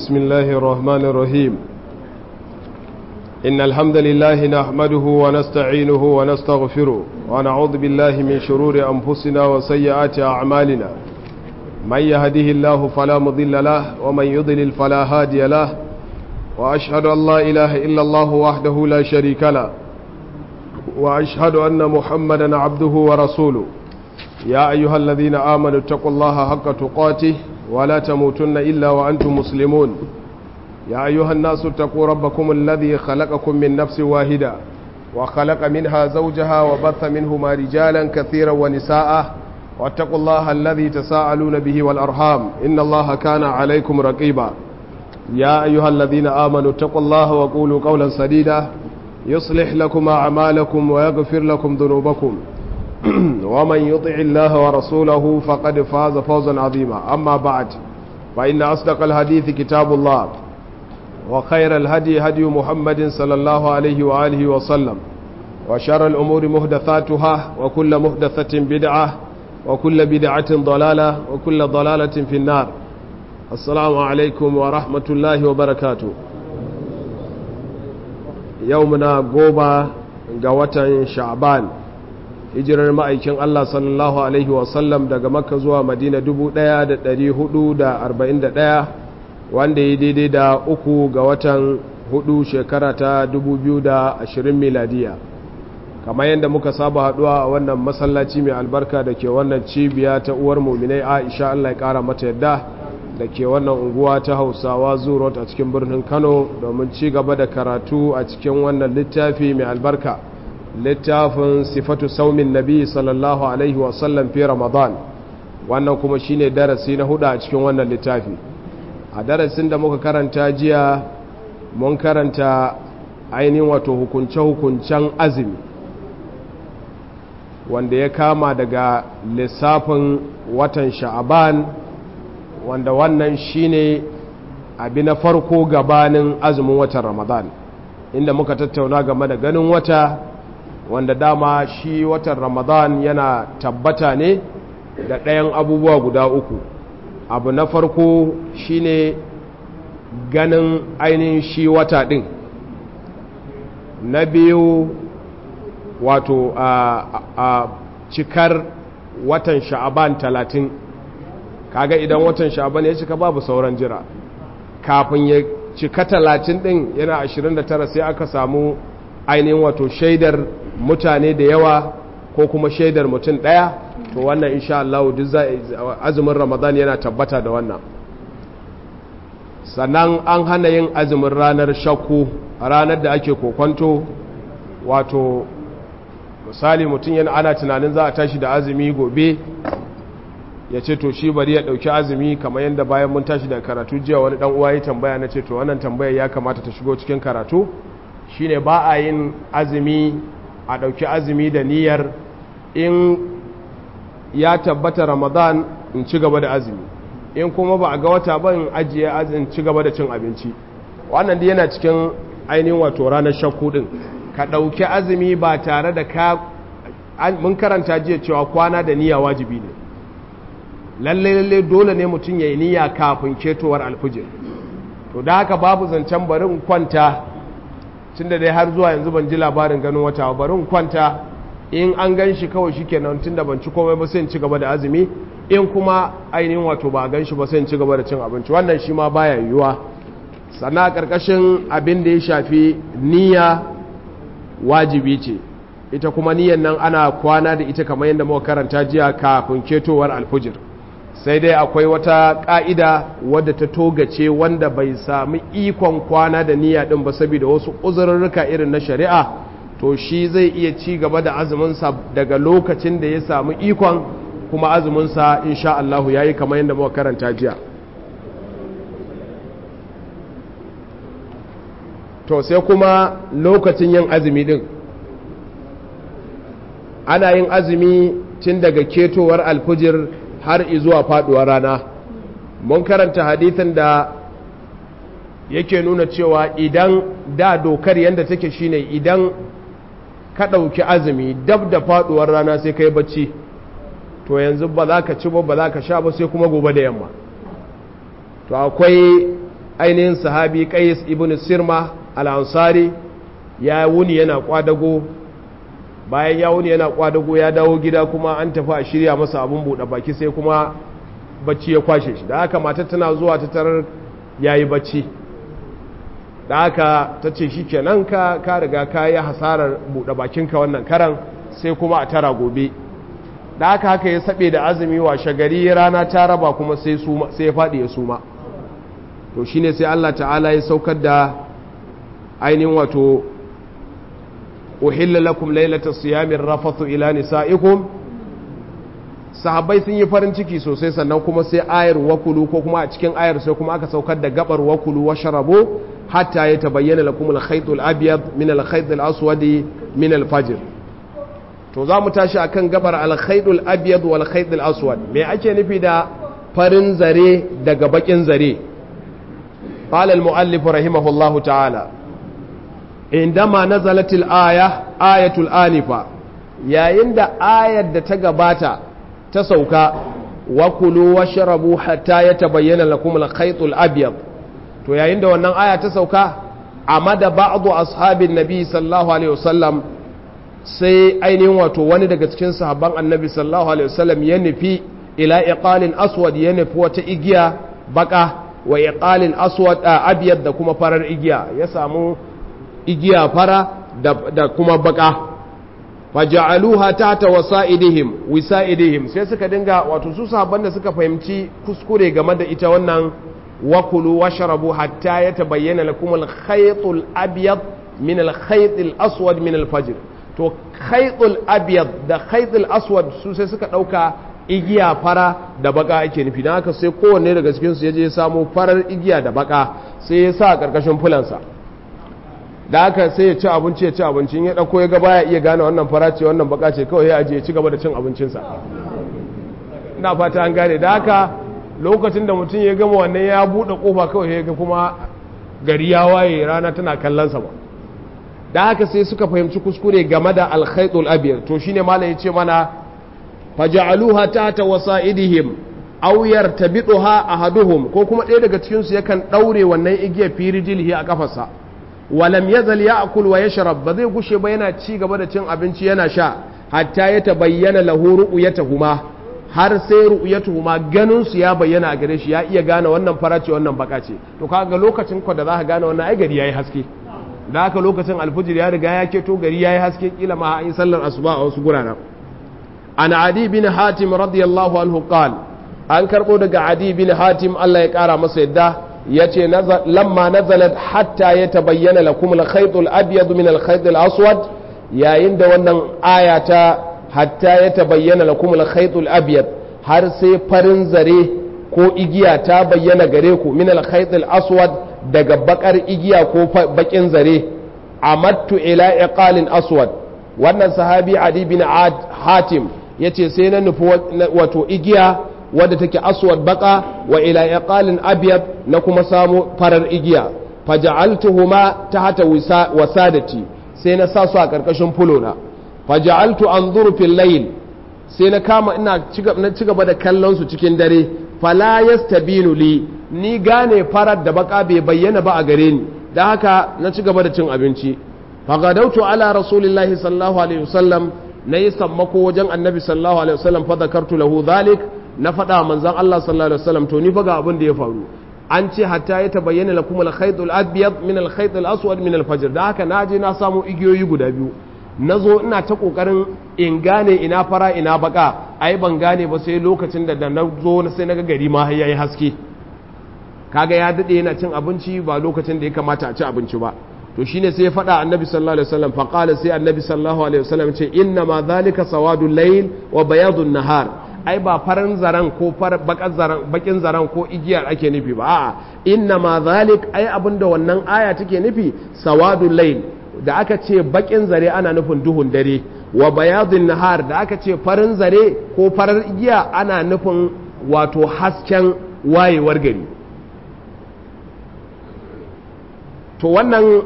بسم الله الرحمن الرحيم إن الحمد لله نحمده ونستعينه ونستغفره ونعوذ بالله من شرور أنفسنا وسيئات أعمالنا من يهده الله فلا مضل له ومن يضلل فلا هادي له وأشهد أن لا إله إلا الله وحده لا شريك له وأشهد أن محمدا عبده ورسوله يا أيها الذين آمنوا اتقوا الله حق تقاته ولا تموتن إلا وأنتم مسلمون يا أيها الناس اتقوا ربكم الذي خلقكم من نفس واحدة وخلق منها زوجها وبث منهما رجالا كثيرا ونساء واتقوا الله الذي تساءلون به والأرحام إن الله كان عليكم رقيبا يا أيها الذين آمنوا اتقوا الله وقولوا قولا سديدا يصلح لكم أعمالكم ويغفر لكم ذنوبكم ومن يطع الله ورسوله فقد فاز فوزا عظيما أما بعد فإن أصدق الحديث كتاب الله وخير الهدي هدي محمد صلى الله عليه وآله وسلم وشر الأمور مهدثاتها وكل مهدثة بدعة وكل بدعة ضلالة وكل ضلالة في النار السلام عليكم ورحمة الله وبركاته يومنا قوبة قوة شعبان hijirar ma'aikin Allah sallallahu Alaihi wasallam daga makka zuwa madina 1441 wanda ya daidai da uku ga watan hudu shekara ta 2020 miladiya kamar yadda muka saba haduwa a wannan masallaci mai albarka da ke wannan cibiya ta uwar muminai aisha Allah ya kara mata yadda da ke wannan unguwa ta hausawa zurot a cikin birnin kano domin ci gaba da karatu a cikin wannan littafi mai albarka littafin sifatu saumin nabi sallallahu alaihi wasallam fi ramadan wannan kuma shine darasi na hudu a cikin wannan littafi a darasin da muka karanta jiya mun karanta ainihin wato hukunce-hukuncen azumi wanda ya kama daga lissafin watan sha'aban wanda wannan shine abi na farko gabanin azumin watan ramadan inda muka tattauna game da ganin wata wanda dama shi watan ramadan yana tabbata ne da ɗayan abubuwa guda uku abu na farko shine ganin ainihin shi wata ɗin na biyu wato a, a cikar watan sha'aban talatin kaga idan watan sha'aban ya cika babu sauran jira kafin ya cika talatin ɗin yana 29 sai aka samu ainihin wato shaidar mutane da yawa ko kuma shaidar mutum ɗaya to wannan insha Allah duk azumin Ramadan yana tabbata da wannan sannan an hana yin azumin ranar shakku ranar da ake kokonto wato misali mutum yana ana tunanin za a tashi da azumi gobe ya ce to shi bari ya ɗauki azumi kamar yadda bayan mun tashi da karatu jiya wani ɗan uwa ya tambaya na ce to wannan tambayar ya kamata ta shigo cikin karatu shine ba a yin azumi a ɗauki azumi da niyyar in ya tabbata ramadan in ci gaba da azumi in kuma ba a ga wata ba in ajiye azin ci gaba da cin abinci wannan da yana cikin ainihin wato ranar shakku ɗin ka ɗauki azumi ba tare da ka mun karanta jiya cewa kwana da niyya wajibi ne lalle lalle dole ne mutum ya yi niyya kafin ketowar alfijir to da haka babu zancen bari in kwanta tun da dai har zuwa yanzu ban ji labarin ganin wata bari in kwanta in an gan shi kawai shi kenan tun da ban ci komai ba sai in ci gaba da azumi in kuma ainihin wato ba a gan shi ba sai in ci gaba da cin abinci wannan shi ma baya yiwuwa sannan a ƙarƙashin abin da ya shafi niyya wajibi ce ita kuma niyyan nan ana kwana da ita kamar yadda muka karanta jiya kafin ketowar alfujir sai dai akwai wata ƙa'ida wadda ta togace wanda bai sami ikon kwana da niyya ɗin ba saboda wasu uzurruka irin na shari'a to shi zai iya ci gaba da azuminsa daga lokacin da ya samu ikon kuma azuminsa insha Allahu ya yi kamar yadda muka karanta jiya to sai kuma lokacin yin azumi ɗin ana yin azumi tun daga ketowar alfujir har izuwa faduwar rana mun karanta hadithin da yake nuna cewa idan da dokar yadda take shine idan ka ɗauki azumi dab da faduwar rana sai kai bacci to yanzu ba za ka ci ba ba za ka sha ba sai kuma gobe da yamma to akwai ainihin sahabi qais ibn sirma al-ansari ya wuni yana kwadago bayan ya wuni yana kwadago ya dawo gida kuma an tafi a shirya masa abun buɗe baki sai kuma bacci ya kwashe shi da haka matar tana zuwa ta tarar yayi bacci da haka ta ce shi kenan ka ka riga ka yi hasarar buɗe bakinka wannan karan sai kuma a tara gobe da haka haka ya saɓe da azumi washe gari rana ta raba kuma sai ya faɗi ya suma to shine sai Allah ta'ala ya saukar da ainihin wato uhilla lakum lailata siyamin rafathu ila nisaikum sahabbai sun yi farin ciki sosai sannan kuma sai ayar wakulu ko kuma a cikin ayar sai kuma aka saukar da gabar wakulu wa sharabu hatta ya tabayyana lakum al-khayt al-abyad min al-khayt al-aswad min al-fajr to za mu tashi akan gabar al-khayt al-abyad wal khayt al-aswad me ake nufi da farin zare daga bakin zare قال المؤلف رحمه الله تعالى عندما نزلت الآية آية الآنفة yayin da ayar da ta gabata ta sauka wa kulu washrabu hatta yatabayyana lakum al-khayt al-abyad to yayin da wannan aya ta sauka amada ba'du ashabin nabi sallallahu alaihi wasallam sai ainihin wato wani daga cikin sahabban annabi sallallahu alaihi wasallam ya nufi ila iqalin aswad ya nufi wata igiya baka wa iqalin aswad abyad da kuma farar igiya ya samu igiya fara da kuma baka faja'aluha tahta wasa'idihim wisa'idihim sai suka dinga wato su sahabban da suka fahimci kuskure game da ita wannan wakulu washrabu hatta yatabayyana lakum al-khayt al-abyad min al-khayt al-aswad min al-fajr to khayt al-abyad da khayt al-aswad su sai suka dauka igiya fara da baka ake nufi dan haka sai kowanne daga cikin su yaje ya samu farar igiya da baka sai ya sa karkashin fulansa da haka sai ya ci abinci ya ci abincin ya ɗauko ya gaba ya iya gane wannan fara ce wannan baka ce kawai ya ajiye ci gaba da cin abincinsa ina fata an gane da haka lokacin da mutum ya gama wannan ya buɗe ƙofa kawai ya ga kuma gari ya waye rana tana kallonsa ba da haka sai suka fahimci kuskure game da alkhaitul abiyar to shine malam ya ce mana faja'aluha tahta wasa'idihim aw yartabiduha ahaduhum ko kuma ɗaya daga cikin su yakan daure wannan igiyar firijilhi a kafarsa walam yazal ya'kul wa yashrab ba zai gushe ba yana ci gaba da cin abinci yana sha hatta ya tabayyana lahu ru'yatuhuma har sai ru'yatuhuma ganin su ya bayyana a gare shi ya iya gane wannan fara ce wannan baka ce to kaga lokacin ko da zaka gane wannan ai gari yayi haske da haka lokacin alfujir ya riga ya keto gari yayi haske kila ma an yi sallar asuba a wasu guraren an adi bin hatim radiyallahu anhu qal an karbo daga adi bin hatim Allah ya kara masa yadda ya ce lamma nazalat hatta ya tabayyana lakum al-khayt al-abyad min al-khayt al-aswad yayin da wannan aya ta hatta ya tabayyana lakum al-khayt al-abyad har sai farin zare ko igiya ta bayyana gare ku min al-khayt al-aswad daga bakar igiya ko bakin zare amattu ila iqalin aswad wannan sahabi adi bin hatim yace sai na nufi wato igiya wadda take aswad baka wa ila iqalin abyad na kuma samu farar igiya faja'altuhuma tahta wasadati sai na sa su a karkashin fulona faja'altu anzuru fil layl sai na kama ina na ci gaba da kallon su cikin dare fala yastabinu li ni gane farar da baka bai bayyana ba a gare ni dan haka na ci gaba da cin abinci fagadautu ala rasulillahi sallallahu alaihi wasallam na yi sammako wajen annabi sallallahu alaihi wasallam fa zakartu lahu dhalik na faɗa manzan Allah sallallahu alaihi wasallam to ni fa ga abin da ya faru an ce hatta ya tabayyana lakum al-khayt al-abyad min al-khayt al-aswad min al-fajr da haka na je na samu igiyoyi guda biyu nazo ina ta kokarin in gane ina fara ina baka ai ban gane ba sai lokacin da da nazo sai naga gari ma yayi haske kaga ya dade yana cin abinci ba lokacin da ya kamata a ci abinci ba to shine sai ya faɗa annabi sallallahu alaihi wasallam fa qala sai annabi sallallahu alaihi wasallam ce inna ma dhalika sawadul layl wa bayadun nahar ai ba farin zaren ko bakin zaren ko igiyar ake nufi ba a'a inna ma zalik ai abinda wannan aya take nufi sawadul layl da aka ce bakin zare ana nufin duhun dare wa bayadun nahar da aka ce farin zare ko farar igiya ana nufin wato hasken wayewar gari to wannan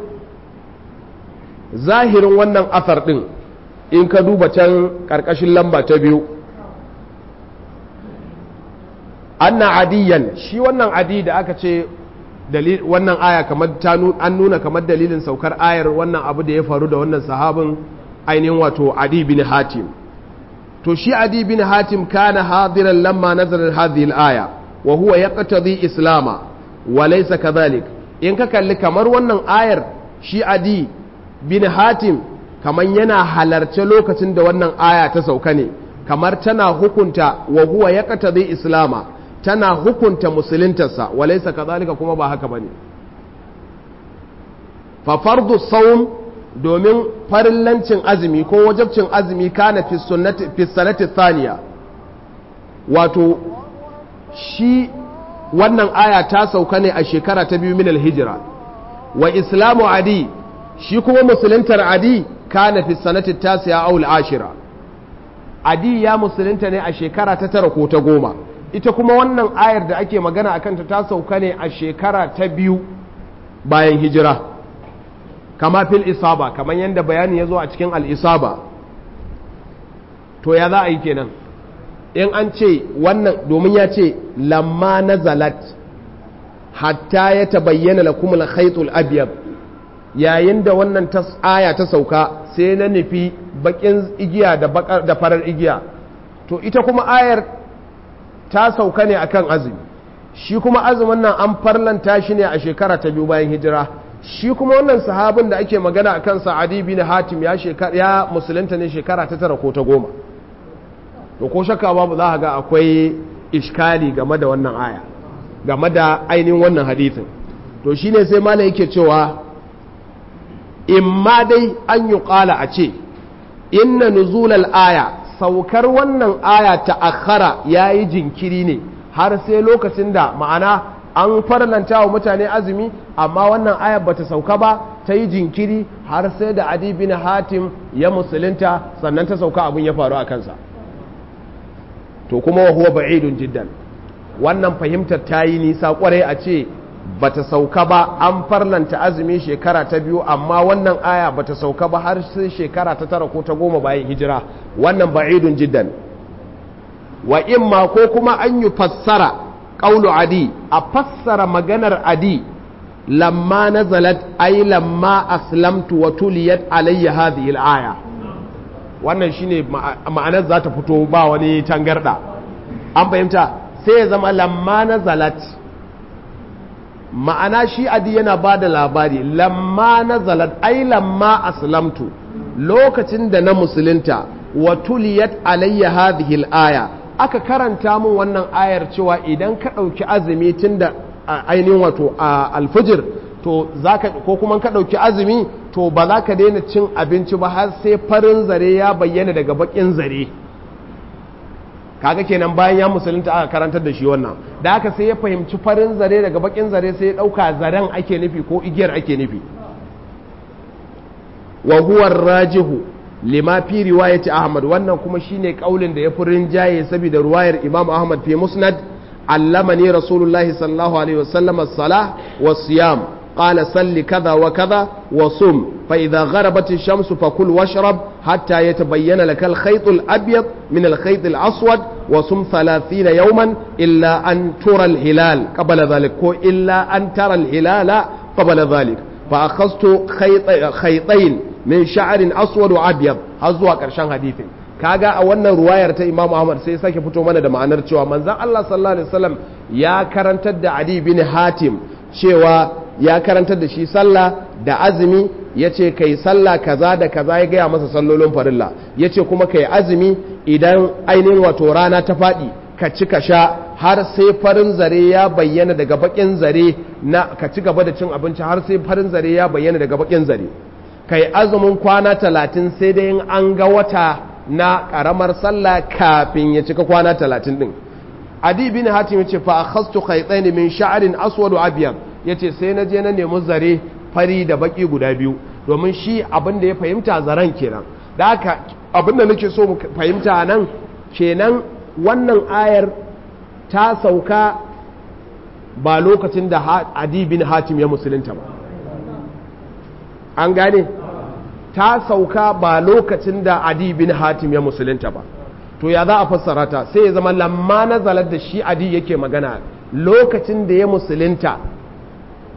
zahirin wannan asar din in ka duba can karkashin lamba ta biyu anna adiyan shi wannan adi da aka ce wannan aya kamar an nuna kamar dalilin saukar ayar wannan abu da ya faru da wannan sahabin ainihin wato adi bin hatim to shi adi bin hatim kana hadiran lamma nazarar hadhihi al-aya wa huwa yaqtadi islama wa laysa kadhalik in ka kalli kamar wannan ayar shi adi bin hatim kamar yana halarce lokacin da wannan aya ta sauka ne kamar tana hukunta wa huwa yaqtadi islama tana hukunta musuluntarsa wa laysa kadhalika kuma ba haka bane fa fardu sawm domin farillancin azumi ko wajabcin azumi kana fi sunnati fi sanati thaniya wato shi wannan aya ta sauka ne a shekara ta biyu min al-hijra wa islamu adi shi kuma musuluntar adi kana fi sanati tasiya aw al-ashira adi ya musulunta ne a shekara ta tara ko ta goma ita kuma wannan ayar da ake magana akan ta ta sauka ne a shekara ta biyu bayan hijira kama fil isaba kamar yadda bayani ya zo a cikin al-isaba to ya za a yi kenan in an ce wannan domin ya ce lamma nazalat hatta ya tabayyana lakum al-khaytul abyad yayin da wannan aya ta sauka sai na nufi bakin igiya da bakar da farar igiya to ita kuma ayar ta sauka ne akan azumi shi kuma azumin nan an farlanta shi ne a shekara ta biyu bayan hijira shi kuma wannan sahabin da ake magana akan sa'adi bin hatim ya shekara ya musulunta ne shekara ta tara ko ta goma to ko shakka babu za ga akwai iskali game da wannan aya game da ainihin wannan hadithin to shine sai malam yake cewa in ma dai an yi ƙala a ce inna nuzulal aya saukar wannan aya ta akhara ya yi jinkiri ne har sai lokacin da ma'ana an farlanta wa mutane azumi amma wannan ayar bata sauka ba ta yi jinkiri har sai da adi bin hatim ya musulunta sannan ta sauka abin ya faru a kansa to kuma wa huwa ba'idun jiddan wannan fahimtar ta yi nisa kwarai a ce bata sauka ba an farlanta azumi shekara ta biyu amma wannan aya bata sauka ba har sai shekara ta tara ko ta goma bayan hijira wannan ba'idun jiddan wa imma ko kuma an yi fassara ƙaulu adi a fassara maganar adi lamma nazalat ay lamma aslamtu wa tuliyat alayya hadhihi al-aya wannan shine ma'anar za ta fito ba wani tangarda an fahimta sai ya zama lamma nazalat ma'ana shi adi yana ba da labari lamma nazalat ai lamma aslamtu lokacin da na musulunta wa tuliyat alayya hadhihi al-aya aka karanta min wannan ayar cewa idan ka ɗauki azumi tun da ainihin wato alfijir to zaka ko kuma ka ɗauki azumi to ba za ka daina cin abinci ba har sai farin zare ya bayyana daga bakin zare kaga kenan bayan ya musulunta aka karantar da shi wannan da haka sai ya fahimci farin zare daga bakin zare sai ya ɗauka zaren ake nufi ko igiyar ake nufi wa huwa rajihu lima fi riwayati ahmad wannan kuma shine kaulin da ya fi rinjaye saboda ruwayar imam ahmad fi musnad allamani rasulullahi sallallahu alaihi wasallam as-salah was-siyam قال صل كذا وكذا وصم فإذا غربت الشمس فكل واشرب حتى يتبين لك الخيط الأبيض من الخيط الأسود وصم ثلاثين يوما إلا أن ترى الهلال قبل ذلك إلا أن ترى الهلال قبل ذلك فأخذت خيط خيطين min sha'arin aswad wa abyad har zuwa ƙarshen hadisin kaga a wannan ruwayar ta Imam Ahmad sai sake fito mana da ma'anar cewa manzon Allah sallallahu alaihi wasallam ya karantar da Adi bin Hatim cewa ya karantar da shi sallah da azumi yace kai sallah kaza da kaza ya gaya masa sallolin farilla yace kuma kai azumi idan ainihin wato rana ta faɗi ka ci ka sha har sai farin zare ya bayyana daga bakin zare na ka ci gaba da cin abinci har sai farin zare ya bayyana daga bakin zare kai azumin kwana talatin sai dai an ga wata na karamar sallah kafin ya cika kwana talatin din adi bin hatim yace fa akhastu khaytain min sha'rin aswad abyad yace sai na je na nemi zare fari da baki guda biyu domin shi abin da ya fahimta zaren kenan da haka abin da nake so mu fahimta nan kenan wannan ayar ta sauka ba lokacin da adi bin hatim ya musulunta ba an gane ta sauka ba lokacin da adi bin hatim ya musulunta ba to ya za a fassara ta sai ya zama lamma nazalar da shi adi yake magana lokacin da ya musulunta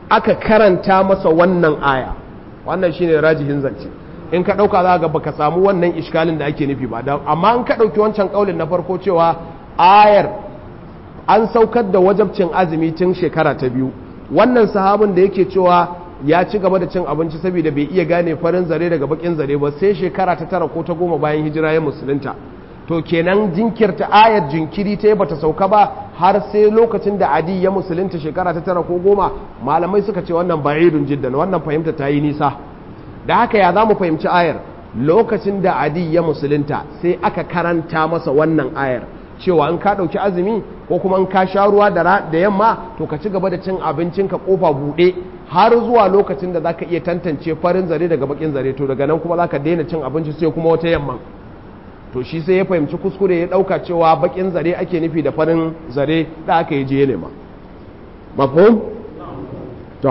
aka karanta masa wannan aya wannan shine rajihin zance in ka dauka za ga baka samu wannan iskalin da ake nufi ba amma in ka dauki wancan kaulin na farko cewa ayar an saukar da wajabcin azumi tun shekara ta biyu wannan sahabin da yake cewa ya ci gaba da cin abinci saboda bai iya gane farin zare daga bakin zare ba sai shekara ta tara ko ta goma bayan hijira ya musulunta to kenan jinkirta ayar jinkiri ta bata sauka ba har sai lokacin da adi ya musulunta shekara ta tara ko goma malamai suka ce wannan ba'idun jiddan wannan fahimta ta yi nisa da haka ya za mu fahimci ayar lokacin da adi ya musulunta sai aka karanta masa wannan ayar cewa in ka ɗauki azumi ko kuma in ka sha ruwa da yamma to ka ci gaba da cin abincinka kofa buɗe har zuwa lokacin da zaka iya tantance farin zare daga bakin zare to daga nan kuma zaka daina cin abinci sai kuma wata yamma to shi sai ya fahimci kuskure ya ɗauka cewa bakin zare ake nufi da farin zare da aka yi je nema mafhum to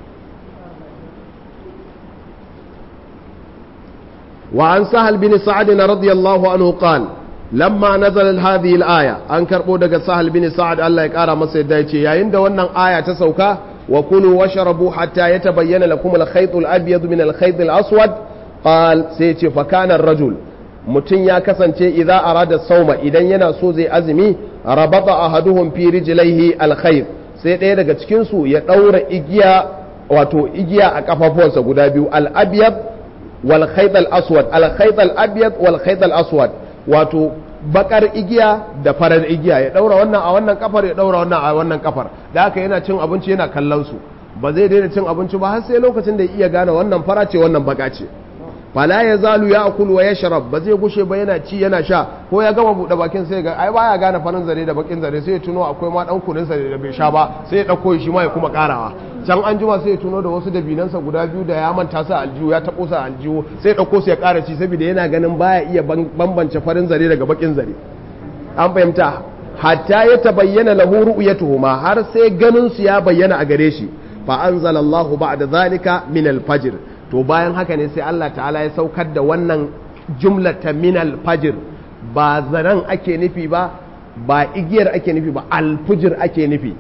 وعن سهل بن سعد رضي الله عنه قال lamma nazal hadhihi al-aya an karbo daga sahal bin sa'ad Allah ya kara masa yadda yace yayin da wannan aya ta sauka wa kulu washrabu hatta yatabayyana lakum al-khayt al-abyad min al-khayt al-aswad qal sai yace fa kana ar-rajul mutun ya kasance idza arada sauma idan yana so zai azumi rabata ahaduhum fi rijlaihi al-khayt sai ɗaya daga cikin su ya daura igiya wato igiya a kafafuwansa guda biyu al-abyad wal khayt al-aswad al-khayt al-abyad wal khayt al-aswad wato bakar igiya da farar igiya ya daura wannan a wannan kafar ya daura wannan a wannan kafar da haka yana cin abinci yana kallon su ba zai daina cin abinci ba har sai lokacin da ya iya gane wannan fara ce wannan baka ce fala ya zalu ya akulu wa yashrab ba zai gushe ba yana ci yana sha ko ya gama bude bakin sai ga ai baya gane farin zare da bakin zare sai ya tuno akwai ma dan kunin sa da bai sha ba sai ya dauko shi ma ya kuma karawa can an jima sai ya tuno da wasu dabinansa guda biyu da ya manta sa aljihu ya tabo sa aljihu sai ya dauko su ya kara ci saboda yana ganin baya iya bambance farin zare daga bakin zare an fahimta hatta ya tabayyana lahu ru'yatuhuma har sai ganin su ya bayyana a gare shi fa anzalallahu ba'da zalika min al-fajr to bayan haka ne sai Allah ta'ala ya saukar da wannan jumlata min al-fajr ba zaran ake nufi ba ba igiyar ake nufi ba al-fujr ake nufi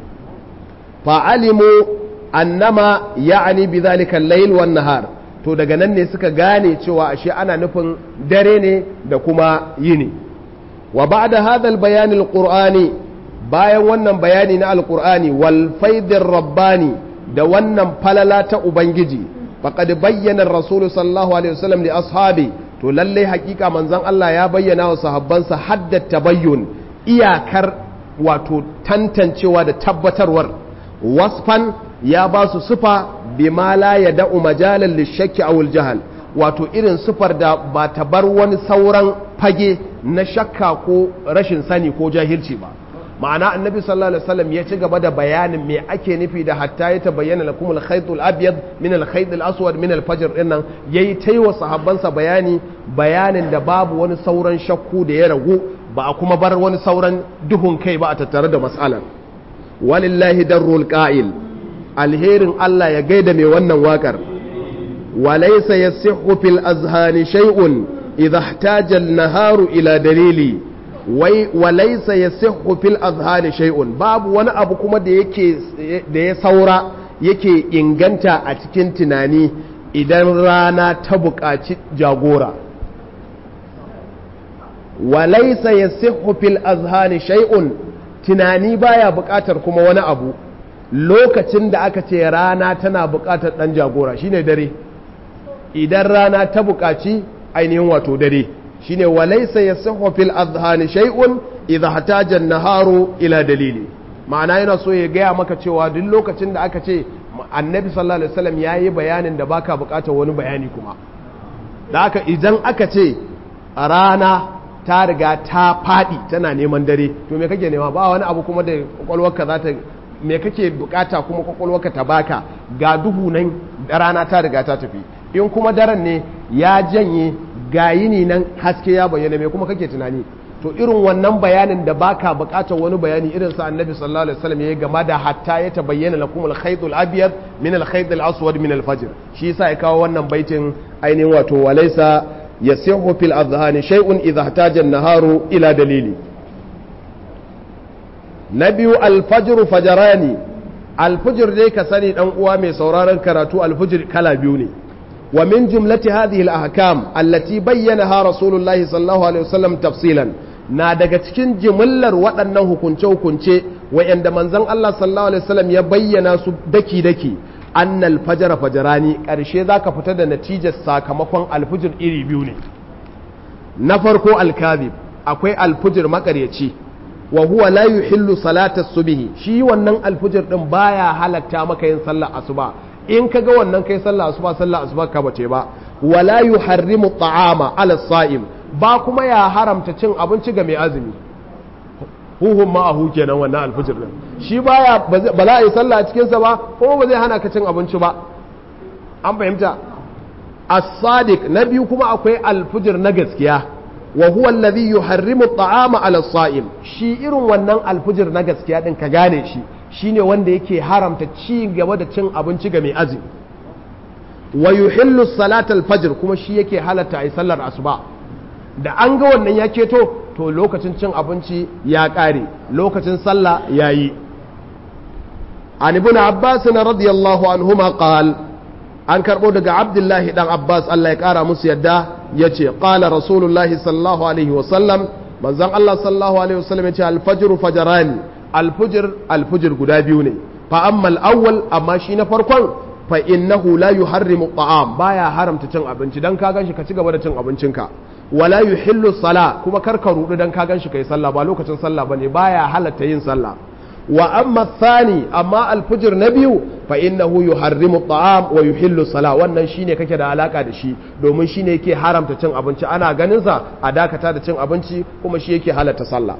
fa alimu annama ya'ni bi zalika al-layl wan nahar to daga nan ne suka gane cewa ashe ana nufin dare ne da kuma yini wa ba'da hadha al-bayan al-qur'ani bayan wannan bayani na al-qur'ani wal faidir rabbani da wannan falala ta ubangiji faqad bayyana ar-rasul sallallahu alaihi wasallam li ashabi to lalle hakika manzon Allah ya bayyana wa sahabbansa hadda tabayyun iyakar wato tantancewa da tabbatarwar wasfan ya ba su sufa bima la yada'u majalan lishakki aw al wato irin sufar da ba ta bar wani sauran fage na shakka ko rashin sani ko jahilci ba ma'ana annabi sallallahu alaihi wasallam ya ci gaba da bayanin me ake nufi da hatta ya tabayyana lakum al-khayt al-abyad min al-khayt al-aswad min al-fajr dinnan yayi taiwa sahabbansa bayani bayanin da babu wani sauran shakku da ya ragu ba a kuma bar wani sauran duhun kai ba a tattare da mas'alar walillahi darrul qa'il alherin Allah ya gaida mai wannan wakar walaysa yasihhu fil azhani shay'un idha ihtaja an-naharu ila dalili wai walaisa ya fil azhani shay'un babu wani abu kuma da yake da ya saura yake inganta a cikin tunani idan rana ta buƙaci jagora walaisa ya fil azhani shay'un tunani baya buƙatar kuma wani abu lokacin da aka ce rana tana buƙatar ɗan jagora shine dare idan rana ta buƙaci ainihin wato dare shine walaysa yasihhu fil adhani shay'un idha hataja an-naharu ila dalili ma'ana yana so ya gaya maka cewa duk lokacin da aka ce annabi sallallahu alaihi wasallam yayi bayanin da baka bukatar wani bayani kuma da aka idan aka ce rana ta riga ta fadi tana neman dare to me kake nema ba wani abu kuma da kwakwalwarka za ta me kake bukata kuma kwakwalwarka ta baka ga duhu nan rana ta riga ta tafi in kuma daren ne ya janye ga yini nan haske ya bayyana mai kuma kake tunani to irin wannan bayanin da baka bukatar wani bayani irin sa annabi sallallahu alaihi wasallam yayi game da hatta ya tabayyana lakum al-khayt al-abyad min al-khayt al-aswad min al-fajr shi yasa ya kawo wannan baitin ainihin wato walaysa yasihu fil adhhani shay'un idha ihtaja an-naharu ila dalili na biyu al-fajr fajarani alfujir dai ka sani dan uwa mai sauraron karatu alfujir kala biyu ne wa min jumlati hadhihi al-ahkam allati bayyanaha rasulullahi sallallahu alaihi wasallam tafsilan na daga cikin jimillar waɗannan hukunce hukunce wa'anda manzon Allah sallallahu alaihi wasallam ya bayyana su daki daki annal fajara fajarani karshe zaka fita da natijar sakamakon alfujir iri biyu ne na farko alkazib akwai alfujir makaryaci wa huwa la yuhillu salata subhi shi wannan alfujir din baya halatta maka yin sallar asuba in kaga wannan kai sallar asuba sallar asuba ka bace ba wala yuharrimu ta'ama ala sa'im ba kuma ya haramta cin abinci ga mai azumi huhun ma'ahu kenan wannan alfujir din shi baya ba za a yi sallah a cikin sa ba kuma ba zai hana ka cin abinci ba an fahimta as-sadiq na biyu kuma akwai alfujir na gaskiya wa huwa alladhi yuharrimu at-ta'ama 'ala as-sa'im shi irin wannan alfujir na gaskiya din ka gane shi shine wanda yake haramta ci gaba da cin abinci ga mai azumi wa yuhillu salata al-fajr kuma shi yake halatta ai sallar asuba da an ga wannan ya keto to lokacin cin abinci ya kare lokacin sallah yayi an ibn abbas radiyallahu anhuma qala an karɓo daga abdullahi ɗan abbas allah ya ƙara musu yadda ya ce ƙala rasulullahi sallallahu alaihi wasallam manzan allah sallallahu alaihi wasallam ya ce alfajiru fajarani alfujir alfujir guda biyu ne fa ammal awwal amma shi na farkon fa innahu la yuharrimu ta'am baya haramta cin abinci dan ka ganshi ka ci gaba da cin abincinka wala yuhillu sala kuma kar ka rudu dan ka ganshi kai sallah ba lokacin sallah bane baya halatta yin sallah wa amma thani amma alfujir na biyu fa innahu yuharrimu ta'am wa yuhillu sala wannan shine kake da alaka da shi domin shine yake haramta cin abinci ana ganin sa a dakata da cin abinci kuma shi yake halatta sallah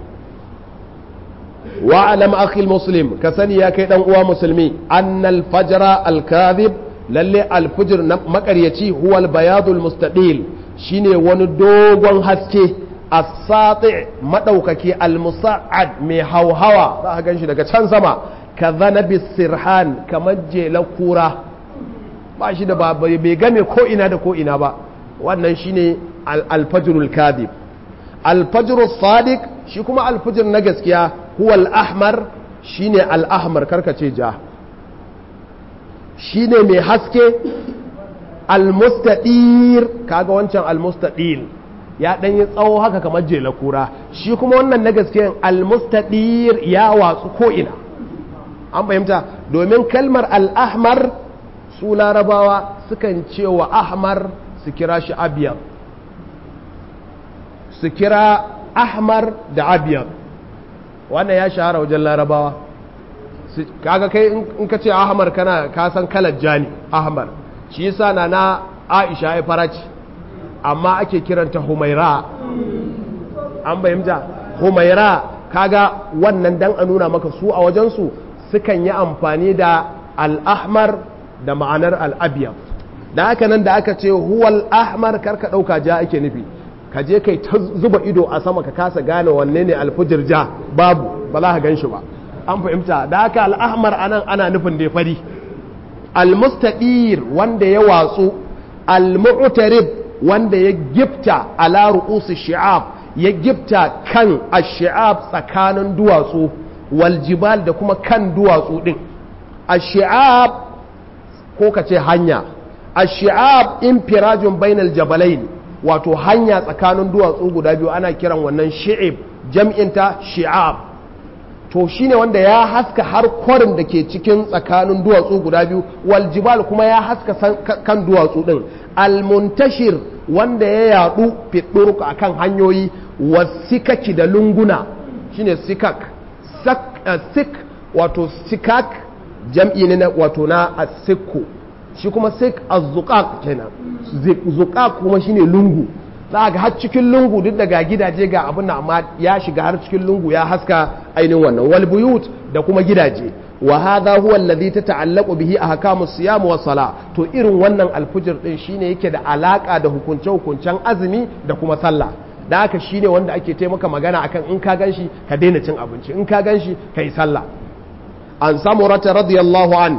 wa alam akhil muslim ka sani ya kai dan uwa musulmi annal fajra al kadhib lalle alfujir na makaryaci huwa al bayadul mustaqil shine wani dogon haske as-sati madaukaki al-musa'ad mai hauhawa za ka ganshi daga can sama ka zanabi sirhan kamar jelar kura ba shi da bai game ko ina da ko ina ba wannan shine al-fajrul kadhib al-fajrus sadiq shi kuma al-fajr na gaskiya huwa al-ahmar shine al-ahmar karkace ja shine mai haske al-mustadir kaga wancan al-mustadil ya ɗan yi tsawo haka kamar jela kura shi kuma wannan na gaske almustadir ya watsu ko'ina an fahimta domin kalmar al'ahmar su larabawa sukan ce wa ahmar su kira shi abiyar su kira ahmar da abiyar wannan ya shahara wajen larabawa kaga kai in ka ce ahmar kana kasan kalar jani ahmar shi yasa na na aisha ya faraci amma ake kiranta humaira an bayyanta humaira kaga wannan dan a nuna maka su a wajensu sukan yi amfani da al'ahmar da ma'anar al'abiyar da haka nan da aka ce huwal ahmar karka ɗauka ja ake nufi ka je kai ta zuba ido a sama ka kasa gane wanne ne alfujir ja babu ba za ka gan shi ba an fahimta da haka al'ahmar anan ana nufin da fari al-mustadir wanda ya watsu al-mu'tarib wanda ya gifta ala ru'usi shi'ab ya gifta kan ash-shi'ab tsakanin duwatsu wal jibal da kuma kan duwatsu din ash-shi'ab ko kace hanya ash-shi'ab infirajun bainal jabalain wato hanya tsakanin duwatsu guda biyu ana kiran wannan shi'ib jam'inta shi'ab to shine wanda ya haska har kwarin da ke cikin tsakanin duwatsu guda biyu wal jibal kuma ya haska kan duwatsu din almuntashir wanda ya yadu fiturka akan hanyoyi wasikaki da lunguna shine sikak sik wato sikak jam'i ne wato na asikku shi kuma sik azzuqaq kenan zuqaq kuma shine lungu za ga har cikin lungu duk daga gidaje ga abin nan amma ya shiga har cikin lungu ya haska ainihin wannan wal buyut da kuma gidaje wa hadha huwa alladhi tata'allaqu bihi ahkamu siyam wa sala to irin wannan alfujir din shine yake da alaka da hukunce hukuncen azumi da kuma sallah da haka shine wanda ake taimaka magana akan in ka ganshi ka daina cin abinci in ka ganshi kai sallah an samurata radiyallahu an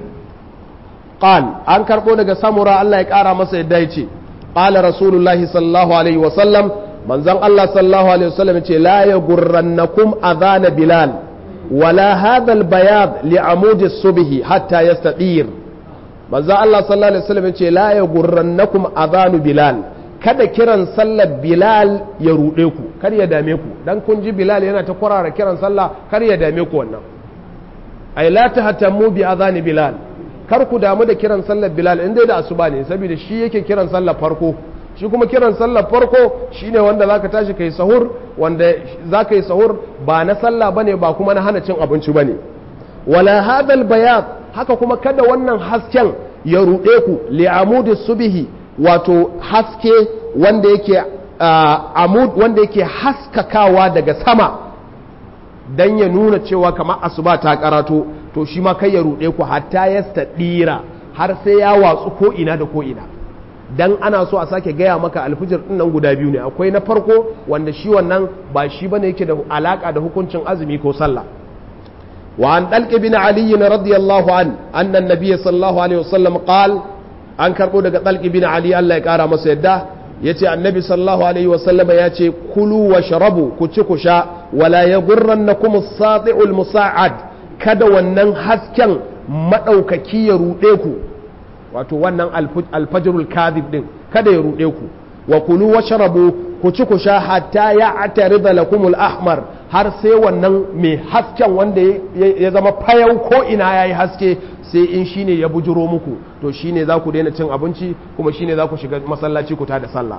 qal an karbo daga samura Allah ya kara masa yadda yace qala rasulullahi sallallahu alaihi wa sallam manzon Allah sallallahu alaihi wa sallam yace la yaghurrannakum adhana bilal wala hadha albayad li amudi subhi hatta yastadir manzo Allah sallallahu alaihi wasallam yace la yaghurrannakum adhanu bilal kada kiran sallar bilal ya rude ku kar ya dame ku dan kun ji bilal yana ta kwarara kiran sallah kar ya dame ku wannan ai la tahtammu bi adhani bilal kar ku damu da kiran sallar bilal inda da asuba ne saboda shi yake kiran sallar farko shi kuma kiran sallar farko shine wanda zaka tashi kai sahur wanda zaka yi sahur ba na sallah bane ba kuma na hana cin abinci bane wala hadal bayad haka kuma kada wannan hasken ya ruɗe ku li'amudi subhi wato haske wanda yake amud wanda yake haskakawa daga sama dan ya nuna cewa kamar asuba ta karato to shi ma kai ya ruɗe ku hatta ya stadira har sai ya watsu ko ina da ko ina dan ana so a sake gaya maka alfijir din nan guda biyu ne akwai na farko wanda shi wannan ba shi bane yake da alaka da hukuncin azumi ko sallah wa an dalq bin ali radiyallahu an anna an-nabiy sallallahu alaihi wasallam qal an karbo daga dalq bin ali Allah ya kara masa yadda yace annabi sallallahu alaihi wasallam yace kulu wa sharabu ku ci ku sha wala yaghurrannakum as-sati'u al-musa'ad kada wannan hasken madaukaki ya rude ku wato wannan alfajirul kadhib din kada ya rude ku wa kulu washrabu ku ci ku sha hatta ya atarida lakumul ahmar har sai wannan mai hasken wanda ya zama fayau ko ina yayi haske sai in shine ya bujiro muku to shine za ku daina cin abinci kuma shine za ku shiga masallaci ku da sallah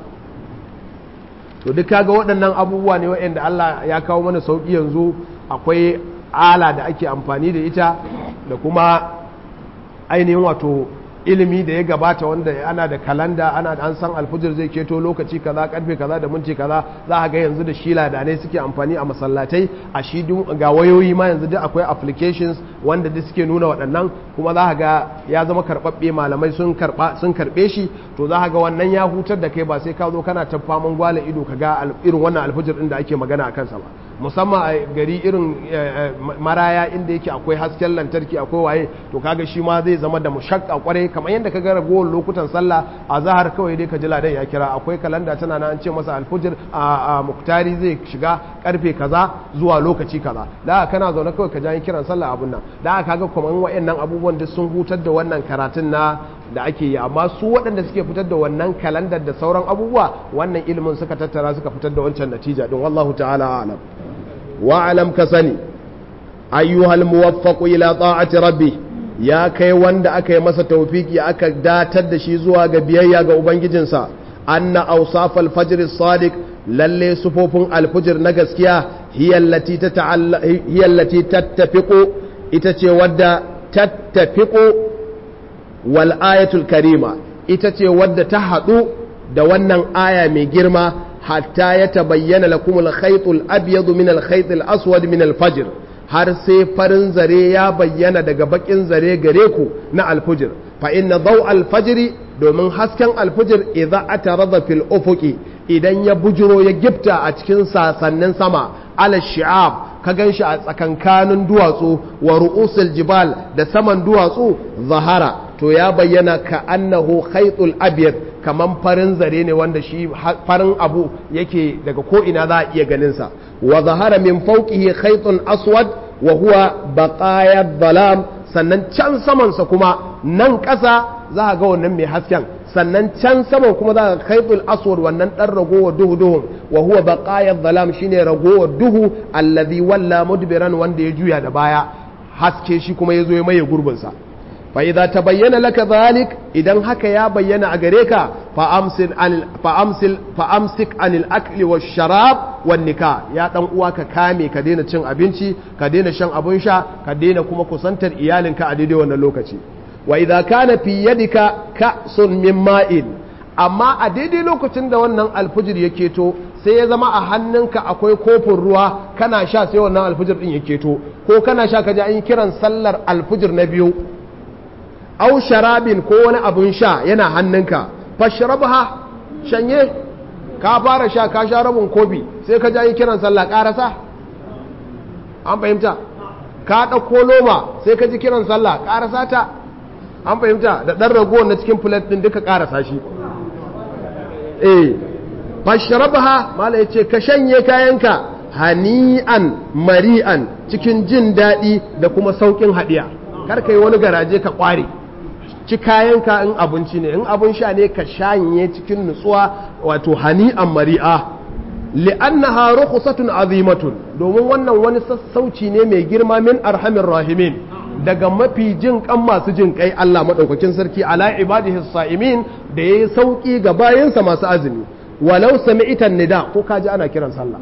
to duk kaga waɗannan abubuwa ne waɗanda Allah ya kawo mana sauki yanzu akwai ala da ake amfani da ita da kuma ainihin wato ilimi da ya gabata wanda ana da kalanda ana an san alfujir zai keto lokaci kaza karfe kaza da minti kaza za a ga yanzu da shi ladanai suke amfani a masallatai a shi ga wayoyi ma yanzu duk akwai applications wanda duk suke nuna waɗannan kuma za a ga ya zama karɓaɓɓe malamai sun karɓa sun karɓe shi to za a ga wannan ya hutar da kai ba sai ka zo kana ta faman gwala ido ka ga irin wannan alfujir din da ake magana a kansa ba musamman a gari irin maraya inda yake akwai hasken lantarki akwai waye to kaga shi ma zai zama da mushakka kwarai kamar yadda ka ga ragowar lokutan sallah a zahar kawai dai ka ji ladan ya kira akwai kalanda tana na an ce masa alfujir a muktari zai shiga karfe kaza zuwa lokaci kaza da kana zaune kawai ka ji kiran sallah abun nan da kaga kuma wayannan abubuwan duk sun hutar da wannan karatun na da ake yi amma su waɗanda suke fitar da wannan kalandar da sauran abubuwa wannan ilimin suka tattara suka fitar da wancan natija din wallahu ta'ala a'lam wa'alam ka sani ayyuhal muwaffaqu ila ta'ati rabbi ya kai wanda aka yi masa tawfiki aka datar da shi zuwa ga biyayya ga ubangijinsa anna awsafal fajr as-sadiq lalle sufofin alfujir na gaskiya hiya allati tata'alla hiya allati tattafiqu ita ce wadda tattafiqu wal ayatul karima ita ce wadda ta hadu da wannan aya mai girma hatta ya tabayyana lakum al-khayt al-abyad min al-khayt al-aswad min al-fajr har sai farin zare ya bayyana daga bakin zare gare ku na al-fajr fa inna daw al-fajr domin hasken al-fajr idza atarada fil ufuqi idan ya bujiro ya gifta a cikin sasannin sama ala shi'ab ka ganshi a tsakankanin duwatsu wa ru'usul jibal da saman duwatsu zahara to ya bayyana ka annahu khaytul abyad kaman farin zare ne wanda shi farin abu yake daga ko ina za a iya ganinsa wa zahara min fawqihi khaytun aswad wa huwa baqaya dhalam sannan can samansa kuma nan ƙasa za a ga wannan mai hasken sannan can saman kuma za a khaytul aswad wannan dan ragowar duhu duhun wa huwa baqaya dhalam shine ragowar duhu alladhi walla mudbiran wanda ya juya da baya haske shi kuma ya zo ya maye gurbinsa فإذا تبين لك ذلك إذا هكا يا بينا أغريكا فأمسل عن فأمسل فأمسك عن الأكل والشراب والنكاح يا دان uwaka kame ka daina cin abinci ka daina shan abun sha ka daina kuma kusantar iyalinka a daidai wannan lokaci wa idza kana fi yadika ka'sun min ma'in amma a daidai lokacin da wannan alfujir ya keto sai ya zama a hannunka akwai kofin ruwa kana sha sai wannan alfujir din ya keto ko kana sha ka ji an yi kiran sallar alfujir na biyu au sharabin ko wani abun sha yana hannunka fashrabha shanye ka fara sha ka sha rabin kofi sai ka ji kiran sallah karasa an fahimta ka ɗauko loma sai ka ji kiran sallah karasa ta an fahimta da ɗan ragowar na cikin filet ɗin duka karasa shi eh fashrabha mala yace ka shanye kayanka hani'an mari'an cikin jin daɗi da kuma sauƙin haɗiya kar ka yi wani garaje ka ƙware ci kayanka in abinci ne in abin sha ne ka shanye cikin nutsuwa wato hani'an mari'a li'annaha rukhsatun azimatun domin wannan wani sassauci ne mai girma min arhamir rahimin daga mafi jin kan masu jin kai Allah madaukakin sarki ala ibadihi sa'imin da yayi sauki ga bayansa masu azumi walau sami'tan nida ko kaji ana kiran sallah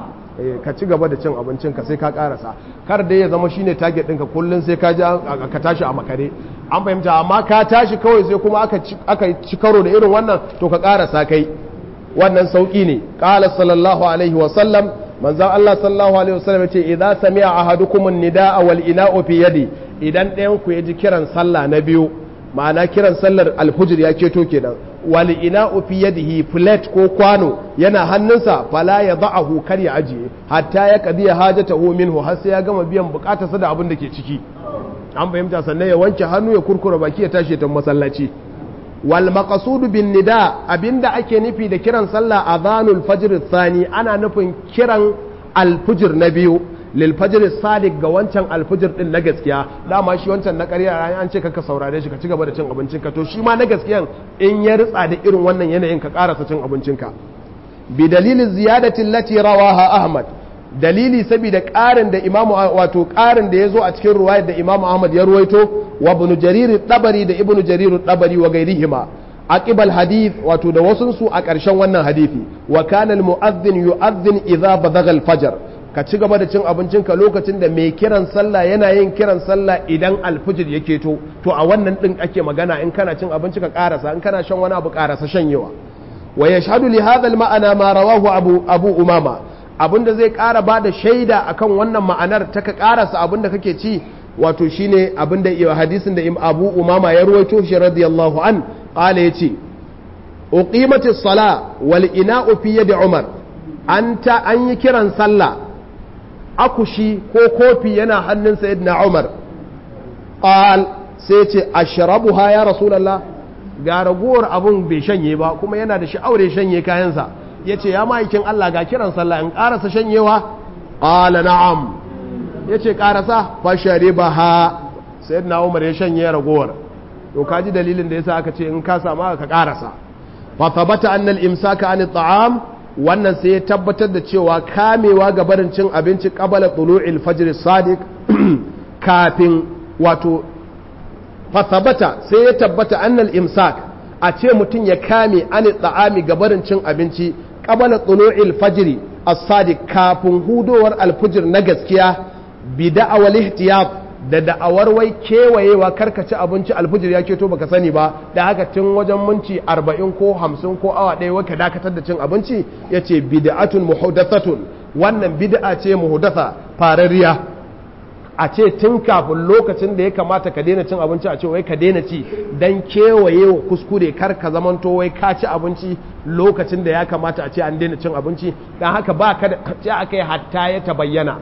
ka ci gaba da cin abincin ka sai ka karasa kar da ya zama shine target ɗinka kullun sai ka ji ka tashi a makare an fahimta amma ka tashi kawai sai kuma aka aka ci karo da irin wannan to ka karasa kai wannan sauki ne qala sallallahu alaihi wa sallam manzon Allah sallallahu alaihi wa sallam yace idza sami'a ahadukum an-nidaa wal ina'u fi yadi idan ɗayan ku ya ji kiran sallah na biyu ma'ana kiran sallar alfujir ya keto kenan wal ina'u fi yadihi plate ko kwano yana hannunsa fala ya da'ahu kar ya ajiye hatta ya qadiya hajatahu minhu har sai ya gama biyan bukatarsa da abin da ke ciki an fahimta sannan ya wanke hannu ya kurkura baki ya tashi ta masallaci wal maqsudu bin nida abinda ake nufi da kiran sallah adhanul fajr thani ana nufin kiran alfujir na biyu lil fajr sadiq ga wancan alfujir din na gaskiya dama shi wancan na ƙarya an ce kaka saurare shi ka ci gaba da cin abincin ka to shi ma na gaskiyan in ya ritsa da irin wannan yanayin ka karasa cin abincin ka bi dalilin ziyadatin lati rawaha ahmad dalili saboda ƙarin da imamu wato ƙarin da ya zo a cikin ruwayar da imamu ahmad ya ruwaito wa ibn jarir tabari da ibn jarir tabari wa gairihima aqibal hadith wato da wasun su a ƙarshen wannan hadisi wa kana al mu'adhdhin yu'adhdhin idza badagha al fajr ka ci gaba da cin abincinka lokacin da mai kiran sallah yana yin kiran sallah idan alfijir ya keto to a wannan din ake magana in kana cin abinci ka karasa in kana shan wani abu karasa shanyewa wa yashhadu li hadha al ma'ana ma rawahu abu abu umama abinda zai kara bada shaida akan wannan ma'anar ta ka karasa abinda kake ci wato shine abinda hadisin da abu umama ya ruwaito shi radiyallahu an qala yace uqimatis sala wal ina'u fi yadi umar an ta an yi kiran sallah akushi ko kofi yana hannun sayyidina Umar qal sai ce ashrabuha ya rasulullah ga ragowar abun bai shanye ba kuma yana da sha'aure shanye kayansa yace ya ma'aikin Allah ga kiran sallah in karasa shanyewa qala na'am yace karasa fa sharibaha sayyidina Umar ya shanye ragowar to kaji dalilin da yasa aka ce in ka samu ka karasa fa thabata anna al-imsaka an at-ta'am wannan sai ya tabbatar da cewa kamewa ga barin cin abinci qabala tulu'il fajr sadiq kafin wato fasabata sai ya tabbata annal imsak a ce mutum ya kame an tsa'ami ga barin cin abinci qabala tulu'il fajr as-sadiq kafin hudowar alfujir na gaskiya bi da'awal ihtiyat da da'awar wai kewayewa karkaci abinci alfujir ya keto baka sani ba da haka tun wajen minti arba'in ko hamsin ko awa ɗaya waka dakatar da cin abinci ya ce bid'atun muhdathatun wannan bid'a ce muhdatha farariya a ce tun kafin lokacin da ya kamata ka daina cin abinci a ce wai ka daina ci dan kewaye wa kuskure kar ka zamanto wai ka ci abinci lokacin da ya kamata a ce an daina cin abinci dan haka ba ka da ce akai hatta ya tabayyana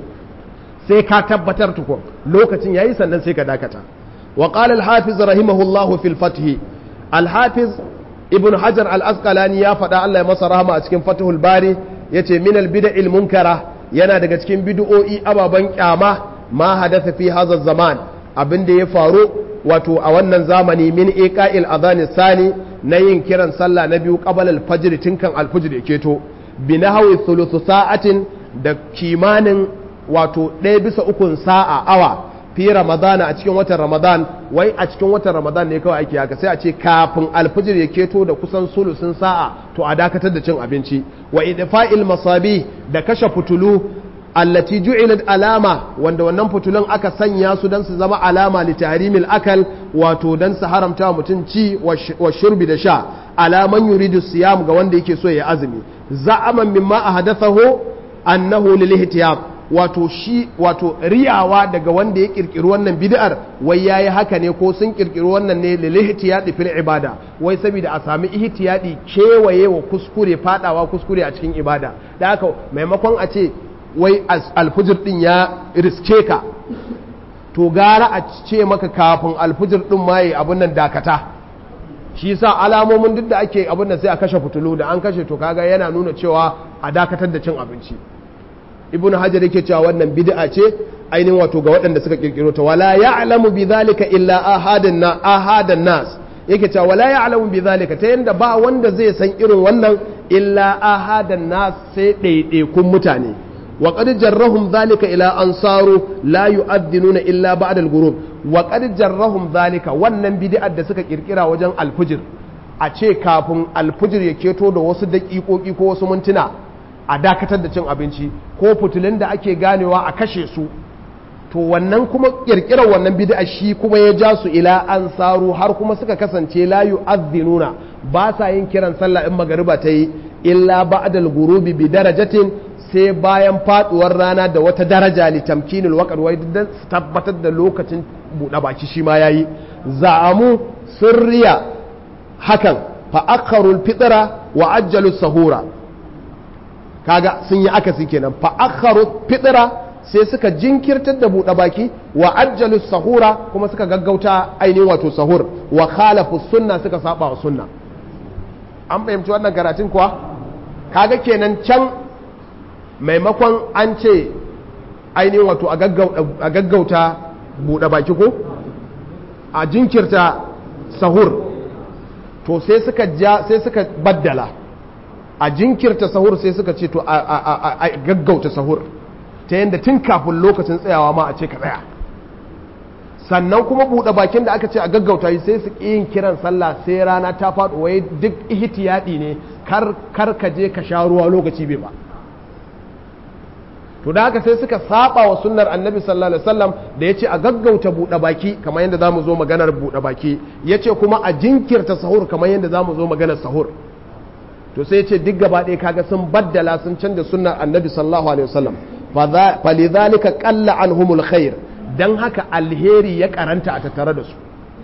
sai ka tabbatar tukun lokacin yayi sannan sai ka dakata wa qala al-hafiz rahimahullahu fil fath al-hafiz ibn hajar al-asqalani ya faɗa Allah ya masa rahama a cikin fathul bari yace min al-bid'il munkara yana daga cikin bid'o'i ababan kyama ma hadatha fi hadha zaman abin da ya faru wato a wannan zamani min iqa'il adhan sani na yin kiran sallah na biyu qabala al-fajr tinkan al-fajr yake to bi nahwi thuluth sa'atin da kimanin wato ɗaya bisa ukun sa'a awa fi ramadana a cikin watan ramadan wai a cikin watan ramadan ne kawai ake haka sai a ce kafin alfijir ya keto da kusan sulusun sa'a to a dakatar da cin abinci wa idfa'il masabi da kashe fitulu allati ju'ilat alama wanda wannan fitulun aka sanya su dan su zama alama li tahrimil akal wato dan su haramta wa mutum ci wa shurbi da sha alaman yuridu siyam ga wanda yake so ya azumi za'aman mimma ahdathahu annahu lil ihtiyab wato shi wato riyawa daga wanda ya kirkiri wannan bid'ar wai yayi haka ne ko sun kirkiri wannan ne lil ihtiyadi fil ibada wai saboda a sami ihtiyadi kewaye wa kuskure fadawa kuskure a cikin ibada da haka maimakon a ce wai alfujir din ya riske ka to gara a ce maka kafin alfujir din ma yi abun nan dakata shi yasa alamomin duk da ake abun nan sai a kashe fitulu da an kashe to kaga yana nuna cewa a dakatar da cin abinci ibnu hajar yake cewa wannan bid'a ce ainihin wato ga waɗanda suka kirkiro ta wala ya'lamu bi zalika illa ahadan na ahadan nas yake cewa wala ya'lamu bi zalika ta yanda ba wanda zai san irin wannan illa ahadan nas sai ɗaiɗaikun mutane wa qad jarrahum zalika ila ansaru la yu'adhdhinuna illa ba'da al-ghurub wa qad jarrahum zalika wannan bid'ar da suka kirkira wajen alfujir a ce kafin alfujir ya keto da wasu daƙiƙoƙi ko wasu mintuna a dakatar da cin abinci ko fitilun da ake ganewa a kashe su to wannan kuma kirkirar wannan bid'a shi kuma ya ja su ila an saru har kuma suka kasance la yu'adhdhinuna ba sa yin kiran sallah in magariba ta yi illa ba'dal ghurubi bi darajatin sai bayan faduwar rana da wata daraja li tamkinil waqt wai dan tabbatar da lokacin buɗe baki shi ma yayi za'amu sirriya hakan fa akharul fitra wa ajjalu sahura kaga sun yi akasi kenan fa akharu fitra sai suka jinkirtar da buɗe baki wa ajjalu sahura kuma suka gaggauta ainihin wato sahur wa khalafu sunna suka saba wa sunna an fahimci wannan karatun kuwa kaga kenan can maimakon an ce ainihin wato a gaggauta buɗe baki ko a jinkirta sahur to sai suka ja sai suka baddala a jinkirta sahur sai suka ce to a gaggauta sahur ta yadda tun kafin lokacin tsayawa ma a ce ka tsaya sannan kuma buɗe bakin da aka ce a gaggauta yi sai su yin kiran sallah sai rana ta faɗo wai duk ihtiyadi ne kar ka je ka sha ruwa lokaci bai ba to da haka sai suka saba wa sunnar annabi sallallahu alaihi wasallam da yace a gaggauta buɗe baki kamar yadda zamu zo maganar buɗe baki yace kuma a jinkirta sahur kamar yadda zamu zo maganar sahur to sai yace duk gaba ɗaya kaga sun baddala sun canza sunnar annabi sallallahu alaihi wasallam falidhalika qalla anhumul khair dan haka alheri ya karanta a tattare da su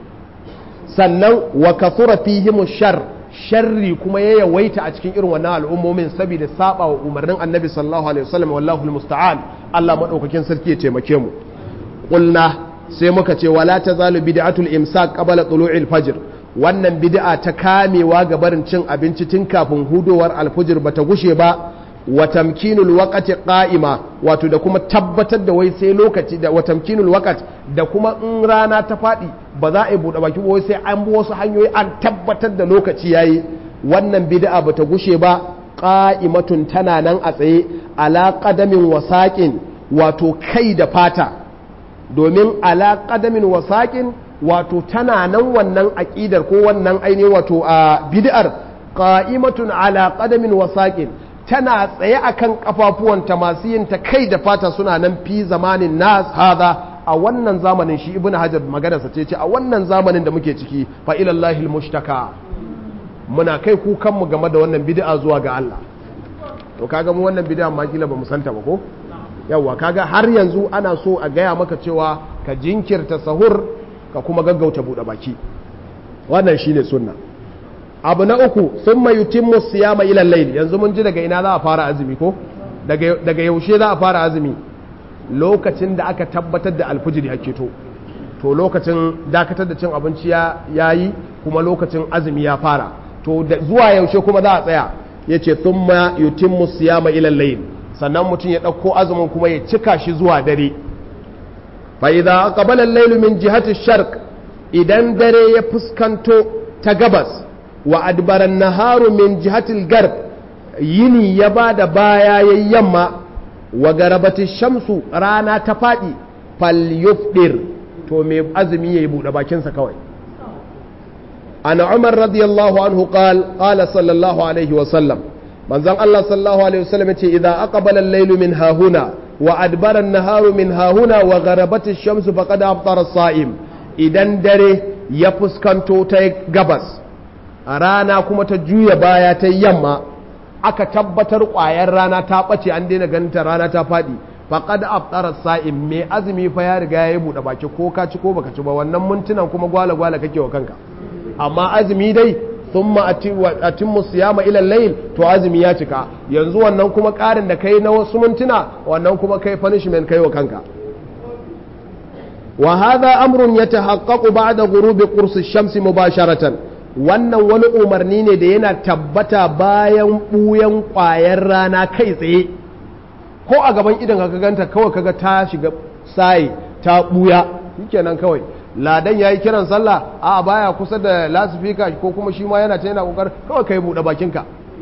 sannan wa kathura fihim shar sharri kuma ya yawaita a cikin irin wannan al'ummomin saboda saba wa umarnin annabi sallallahu alaihi wasallam wallahu almusta'an Allah madaukakin sarki ya taimake mu qulna sai muka ce wala tazalu bid'atul imsak qabla tulu'il fajr wannan bid'a ta kamewa ga barin cin abinci tun kafin hudowar alfujir bata gushe ba wa tamkinul waqti qa'ima wato da kuma tabbatar da wai sai lokaci da wa tamkinul waqt da kuma in rana ta fadi ba za a yi bude baki wai sai an bi wasu hanyoyi an tabbatar da lokaci yayi wannan bid'a bata gushe ba qa'imatun tana nan a tsaye ala qadamin wasaqin wato kai da fata domin ala qadamin wasaqin wato tana nan wannan aqidar ko wannan ainihin wato a bid'ar qa'imatun ala qadamin wasaqin tana tsaye akan kafafuwanta masu yin ta kai da fata suna nan fi zamanin nas hada a wannan zamanin shi ibnu hajar maganarsa ce ce a wannan zamanin da muke ciki fa ilallahi almushtaka muna kai kukan mu game da wannan bid'a zuwa ga Allah to kaga mu wannan bid'a ma kila bamu santa ba ko yawa kaga har yanzu ana so a gaya maka cewa ka jinkirta sahur ka kuma gaggauta bude baki wannan shine sunna abu na uku sun mai yutimmu siyama ilal layl yanzu mun ji daga ina za a fara azumi ko daga yaushe za a fara azumi lokacin da aka tabbatar da alfijiri ake to to lokacin dakatar da cin abinci ya yi kuma lokacin azumi ya fara to zuwa yaushe kuma za a tsaya ya ce sun ma yutimmu siyama ilal layl sannan mutum ya ɗauko azumin kuma ya cika shi zuwa dare fa idza aqbala al-layl min jihati sharq idan dare ya fuskanto ta gabas wa adbaran naharu min jihatil garb yini ya ba da baya ya yamma wa garabati shamsu rana ta faɗi fal yufdir to mai azumi ya yi buɗe bakinsa kawai ana umar radiyallahu anhu qal qala sallallahu alaihi wa sallam manzon Allah sallallahu alaihi wa sallam yace idza aqbala al-laylu min hahuna wa adbara an-naharu min hahuna wa garabati shamsu faqad aftara as-sa'im idan dare ya fuskanto ta gabas a rana kuma ta juya baya ta yamma aka tabbatar ƙwayar rana ta ɓace an daina ganin ta rana ta faɗi faƙad aftara sa'in mai azumi fa ya riga ya yi buɗe baki ko ka ci ko baka ci ba wannan mintunan kuma gwala gwala kake wa kanka amma azumi dai thumma atimmu siyama ila layl to azumi ya cika yanzu wannan kuma ƙarin da kai na wasu mintuna wannan kuma kai punishment kai wa kanka wa hadha amrun yatahaqqaqu ba'da ghurubi qursi ash-shamsi mubasharatan wannan wani umarni ne da yana tabbata bayan ɓuyan ƙwayar rana kai tsaye ko a gaban idan ka ganta kawai kaga ta shiga saye ta buya shikenan kawai ladan yayi kiran sallah a baya kusa da lasifika ko kuma shi ma yana ta yana kokar kawai kai bude bakinka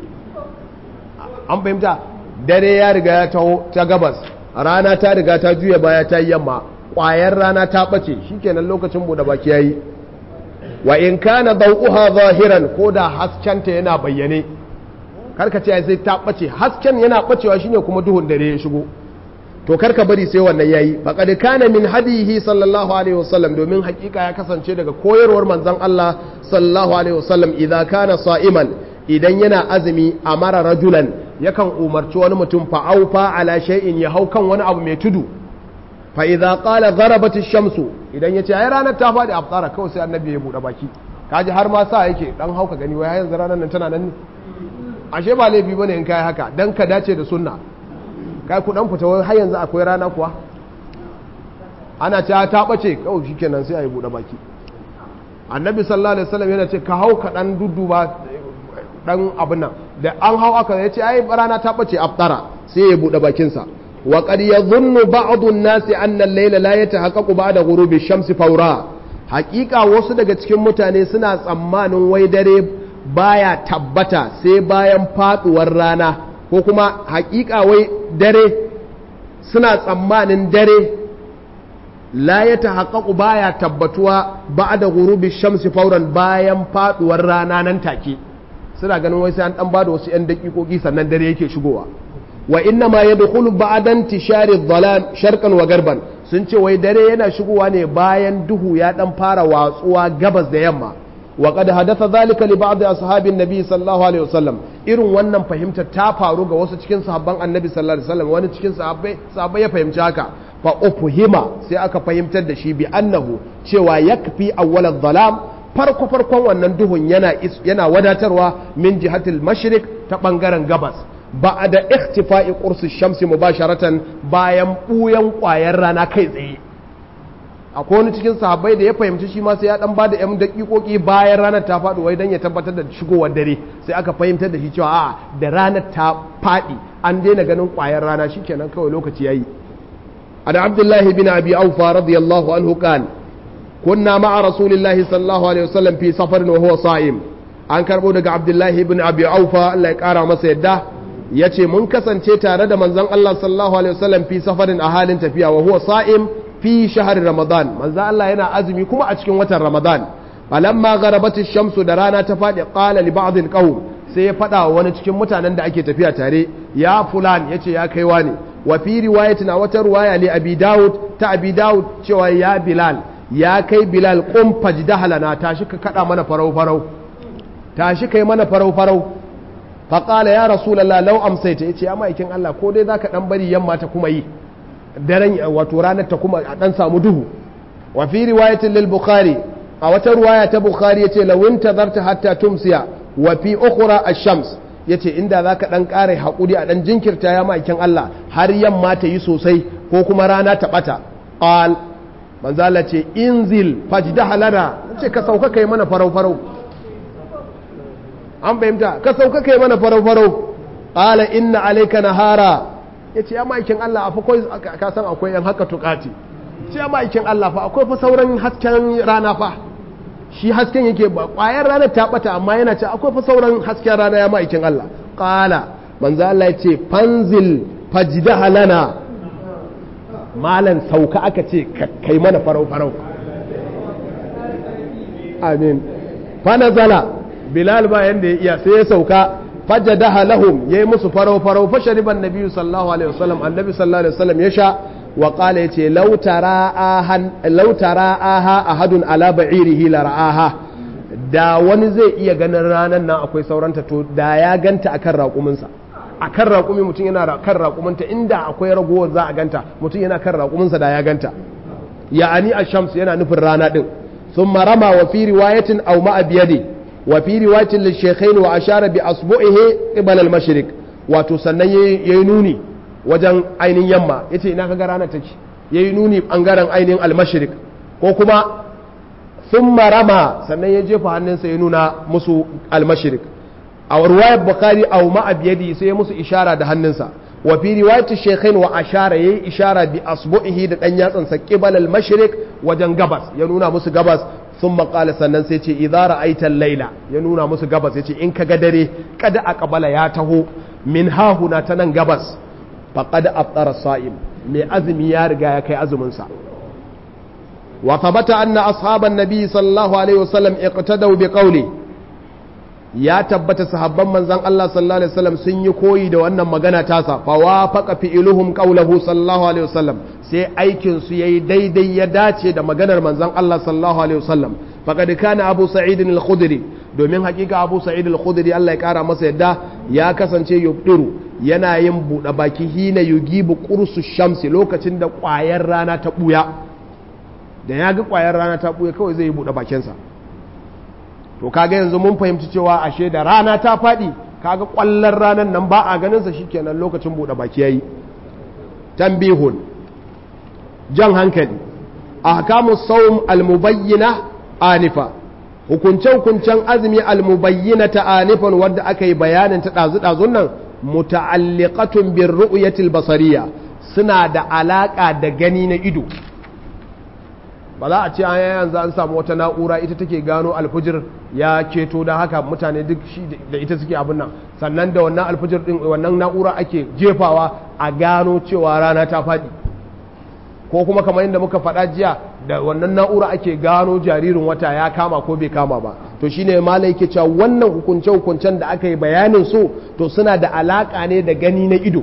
an fahimta dare ya riga ya taho ta gabas rana ta riga ta juya baya ta yi yamma ƙwayar rana ta ɓace shikenan lokacin buɗe baki yayi wa in kana dawuha zahiran ko da haskenta yana bayyane karka ce sai ta ɓace hasken yana ɓacewa shine kuma duhun dare ya shigo to karka bari sai wannan yayi faqad kana min hadihi sallallahu alaihi wasallam domin hakika ya kasance daga koyarwar manzon Allah sallallahu alaihi wasallam idza kana sa'iman idan yana azumi amara rajulan yakan umarci wani mutum fa'aufa ala shay'in ya hau kan wani abu mai tudu fa idza qala gharabat ash-shamsu idan yace ai ranar ta fadi afsara kawai sai annabi ya bude baki kaji har ma sa yake dan hauka gani wai yanzu ranar nan tana nan ne ashe ba laifi bane in kai haka dan ka dace da sunna kai ku dan fita wai har yanzu akwai rana kuwa ana cewa ta bace kawai shikenan sai ayi bude baki annabi sallallahu alaihi wasallam yana ce ka hau ka dan dudduba dan abin nan da an hau aka ya ce ai rana ta bace aftara sai ya bude bakin sa wa qad yadhunnu ba'dhu an-nasi anna al-layla la yatahaqqaqu ba'da ghurubi shamsi fawra haqiqa wasu daga cikin mutane suna tsammanin wai dare baya tabbata sai bayan faduwar rana ko kuma haqiqa wai dare suna tsammanin dare la yatahaqqaqu baya tabbatuwa ba'da ghurubi shamsi fawran bayan faduwar rana nan take suna ganin wai sai an dan bada wasu 'yan dakikoki sannan dare yake shigowa wa inna ma yadkhulu ba'dan tishari dhalam sharqan wa garban sun ce wai dare yana shigowa ne bayan duhu ya dan fara watsuwa gabas da yamma wa qad hadatha dhalika li ba'd ashabin nabi sallallahu alaihi wasallam irin wannan fahimta ta faru ga wasu cikin sahabban annabi sallallahu alaihi wasallam wani cikin sahabbai sahabbai ya fahimci haka fa ufhima sai aka fahimtar da shi bi annahu cewa yakfi awwal dhalam farko farkon wannan duhun yana yana wadatarwa min jihatil mashriq ta bangaren gabas ba da ikhtifa'i qursi shamsi mubasharatan bayan buyan kwayar rana kai tsaye akwai wani cikin sahabbai da ya fahimci shi ma sai ya dan bada yan dakikoki bayan ranar ta faɗi wai dan ya tabbatar da shigowar dare sai aka fahimtar da shi cewa a da ranar ta faɗi an daina ganin kwayar rana shikenan kawai lokaci yayi an abdullahi bin abi aufa radiyallahu anhu qala kunna ma'a rasulillahi sallallahu alaihi wasallam fi safarin wa huwa sa'im an karbo daga abdullahi ibn abi aufa Allah ya kara masa yadda yace mun kasance tare da manzon Allah sallallahu alaihi wasallam fi safarin a halin tafiya wa huwa sa'im fi shahar ramadan manzon Allah yana azumi kuma a cikin watan ramadan falamma gharabat ash-shamsu da rana ta fadi qala li ba'd al-qawm sai ya fada wa wani cikin mutanen da ake tafiya tare ya fulan yace ya kaiwa ne wa fi riwayatin a wata riwaya li abi daud ta abi daud cewa ya bilal ya kai bilal ƙun fajdahalana tashi ka kada mana farau-farau tashi kai mana farau-farau faƙala ya rasulallah lau amsaita ya ce ya ma'aikin Allah ko dai za ka ɗan bari yamma ta kuma yi daren wato ranar ta kuma a ɗan samu duhu wa fi riwayatin lil bukhari a wata riwaya ta bukhari ya ce lawin tazarta hatta tumsiya wa fi ukhra ash-shams ya ce inda za ka ɗan ƙara haƙuri a ɗan jinkirta ya ma'aikin Allah har yamma ta yi sosai ko kuma rana ta ɓata qal manzala ce inzil fajdaha lana ce ka sauka kai mana farau farau an fahimta ka sauka kai mana farau farau qala inna alayka nahara yace ya maikin Allah fa kai ka san akwai yan haka tukati ce ya maikin Allah fa akwai fa sauran hasken rana fa shi hasken yake ba kwayar rana ta bata amma yana ce akwai fa sauran hasken rana ya maikin Allah qala manzo Allah yace fanzil fajdaha lana malan sauka aka ce kai mana farau-farau amin fanazala bilal ba yanda ya iya sai ya sauka fajadaha lahum yayi musu farau-farau fa shariban nabiyyu sallallahu alaihi wasallam annabi sallallahu alaihi wasallam ya sha wa qala yace law tara'ahan law tara'aha ahadun ala ba'irihi la ra'aha da wani zai iya ganin ranan nan akwai sauranta to da ya ganta akan raƙuminsa a kan raƙumi mutum yana kan raƙuminta inda akwai ragowar za a ganta mutum yana kan raƙuminsa da ya ganta ya'ani a shams yana nufin rana ɗin sun marama wa fi riwayatin au ma'a biyade wa fi riwayatin lishekhain wa ashara bi asbu'ihi qibala al-mashriq wato sannan yayi nuni wajen ainihin yamma yace ina kaga ranar take yayi nuni bangaren ainihin al-mashriq ko kuma thumma rama sannan ya jefa hannunsa ya nuna musu al-mashriq a ruwayar bukari a ma biyadi sai musu ishara da hannunsa wa fi riwayati shaykhain wa ashara yayi ishara bi asbu'ihi da dan yatsan sa qibal al mashriq wajen gabas ya nuna musu gabas thumma qala sannan sai ce idza ra'aita al-laila ya nuna musu gabas yace in kaga dare kada aqbala ya taho min hahuna ta nan gabas faqad aftara sa'im mai azumi ya riga ya kai azumin sa wa thabata anna ashaban nabi sallallahu alaihi wasallam iqtadaw bi qawli ya tabbata sahabban manzon Allah sallallahu alaihi wasallam sun yi koyi da wannan magana tasa fa wafaqa fi'luhum qawluhu sallallahu alaihi wasallam sai aikin su yayi daidai ya dace da maganar manzon Allah sallallahu alaihi wasallam faqad kana Abu Sa'id al-Khudri domin hakika Abu Sa'id al-Khudri Allah ya kara masa yadda ya kasance yubdiru yana yin buɗe baki hina yugibu qursu shamsi lokacin da ƙwayar rana ta buya da ya ga ƙwayar rana ta buya kawai zai yi buɗe bakinsa to kaga yanzu mun fahimci cewa ashe da rana ta faɗi kaga ƙwallon ranar nan ba a ganinsa shikenan lokacin buɗe baki yayi tambihun jan hankali ahkamu sawm almubayyina anifa hukunce hukuncen azumi almubayyina ta anifan wadda aka yi bayanin ta ɗazu ɗazun nan muta'alliqatun bir ru'yatil basariya suna da alaka da gani na ido ba za a ce an yanzu an samu wata na'ura ita take gano alfujir ya keto da haka mutane duk shi da ita suke abin nan sannan da wannan alfujir din wannan na'ura ake jefawa a gano cewa rana ta faɗi ko kuma kamar yadda muka faɗa jiya da wannan na'ura ake gano jaririn wata ya kama ko bai kama ba to shine malai yake cewa wannan hukunce hukuncen da aka yi bayanin su to suna da alaka ne da gani na ido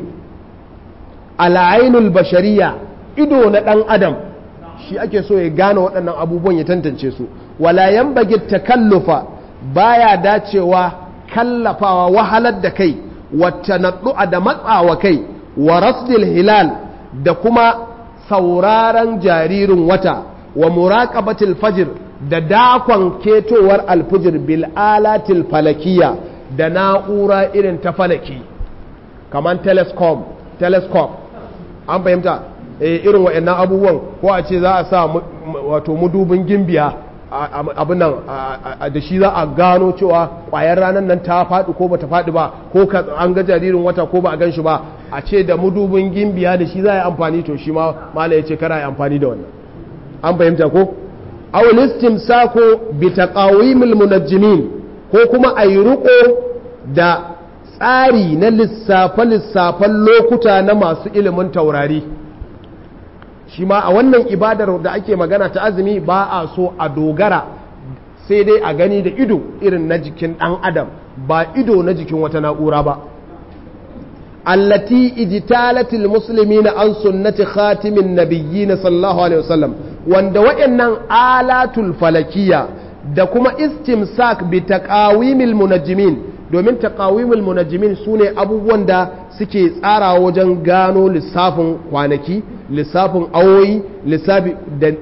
al'ainul bashariya ido na ɗan adam shi ake so ya gane waɗannan abubuwan ya tantance su wala yanbaghi takallufa baya dacewa kallafawa wahalar da kai wata naɗu'a da matsawa kai wa rasdil hilal da kuma sauraron jaririn wata wa muraqabatil fajr da dakon ketowar alfijir bil alatil falakiya da na'ura irin ta falaki kamar telescope telescope an fahimta irin wa'annan abubuwan ko a ce za a sa wato mudubin gimbiya abin nan da shi za a gano cewa kwayar ranar nan ta faɗi ko bata faɗi ba ko an ga jaririn wata ko ba a gan shi ba a ce da mudubin gimbiya da shi za a yi amfani to shi ma mala ya ce kara yi amfani da wannan an fahimta ko awul istimsako bi taqawimil munajjimin ko kuma a yi riko da tsari na lissafe lissafen lokuta na masu ilimin taurari shi ma a wannan ibadar da ake magana ta azumi ba a so a dogara sai dai a gani da ido irin na jikin ɗan adam ba ido na jikin wata na'ura ba allati ijtalatil muslimina an sunnati khatimin nabiyyin sallallahu alaihi wasallam wanda waɗannan alatul falakiya da kuma istimsak bi taqawimil munajjimin domin taqawimul munajjimin sune abubuwan da suke tsara wajen gano lissafin kwanaki lissafin awoyi lissafi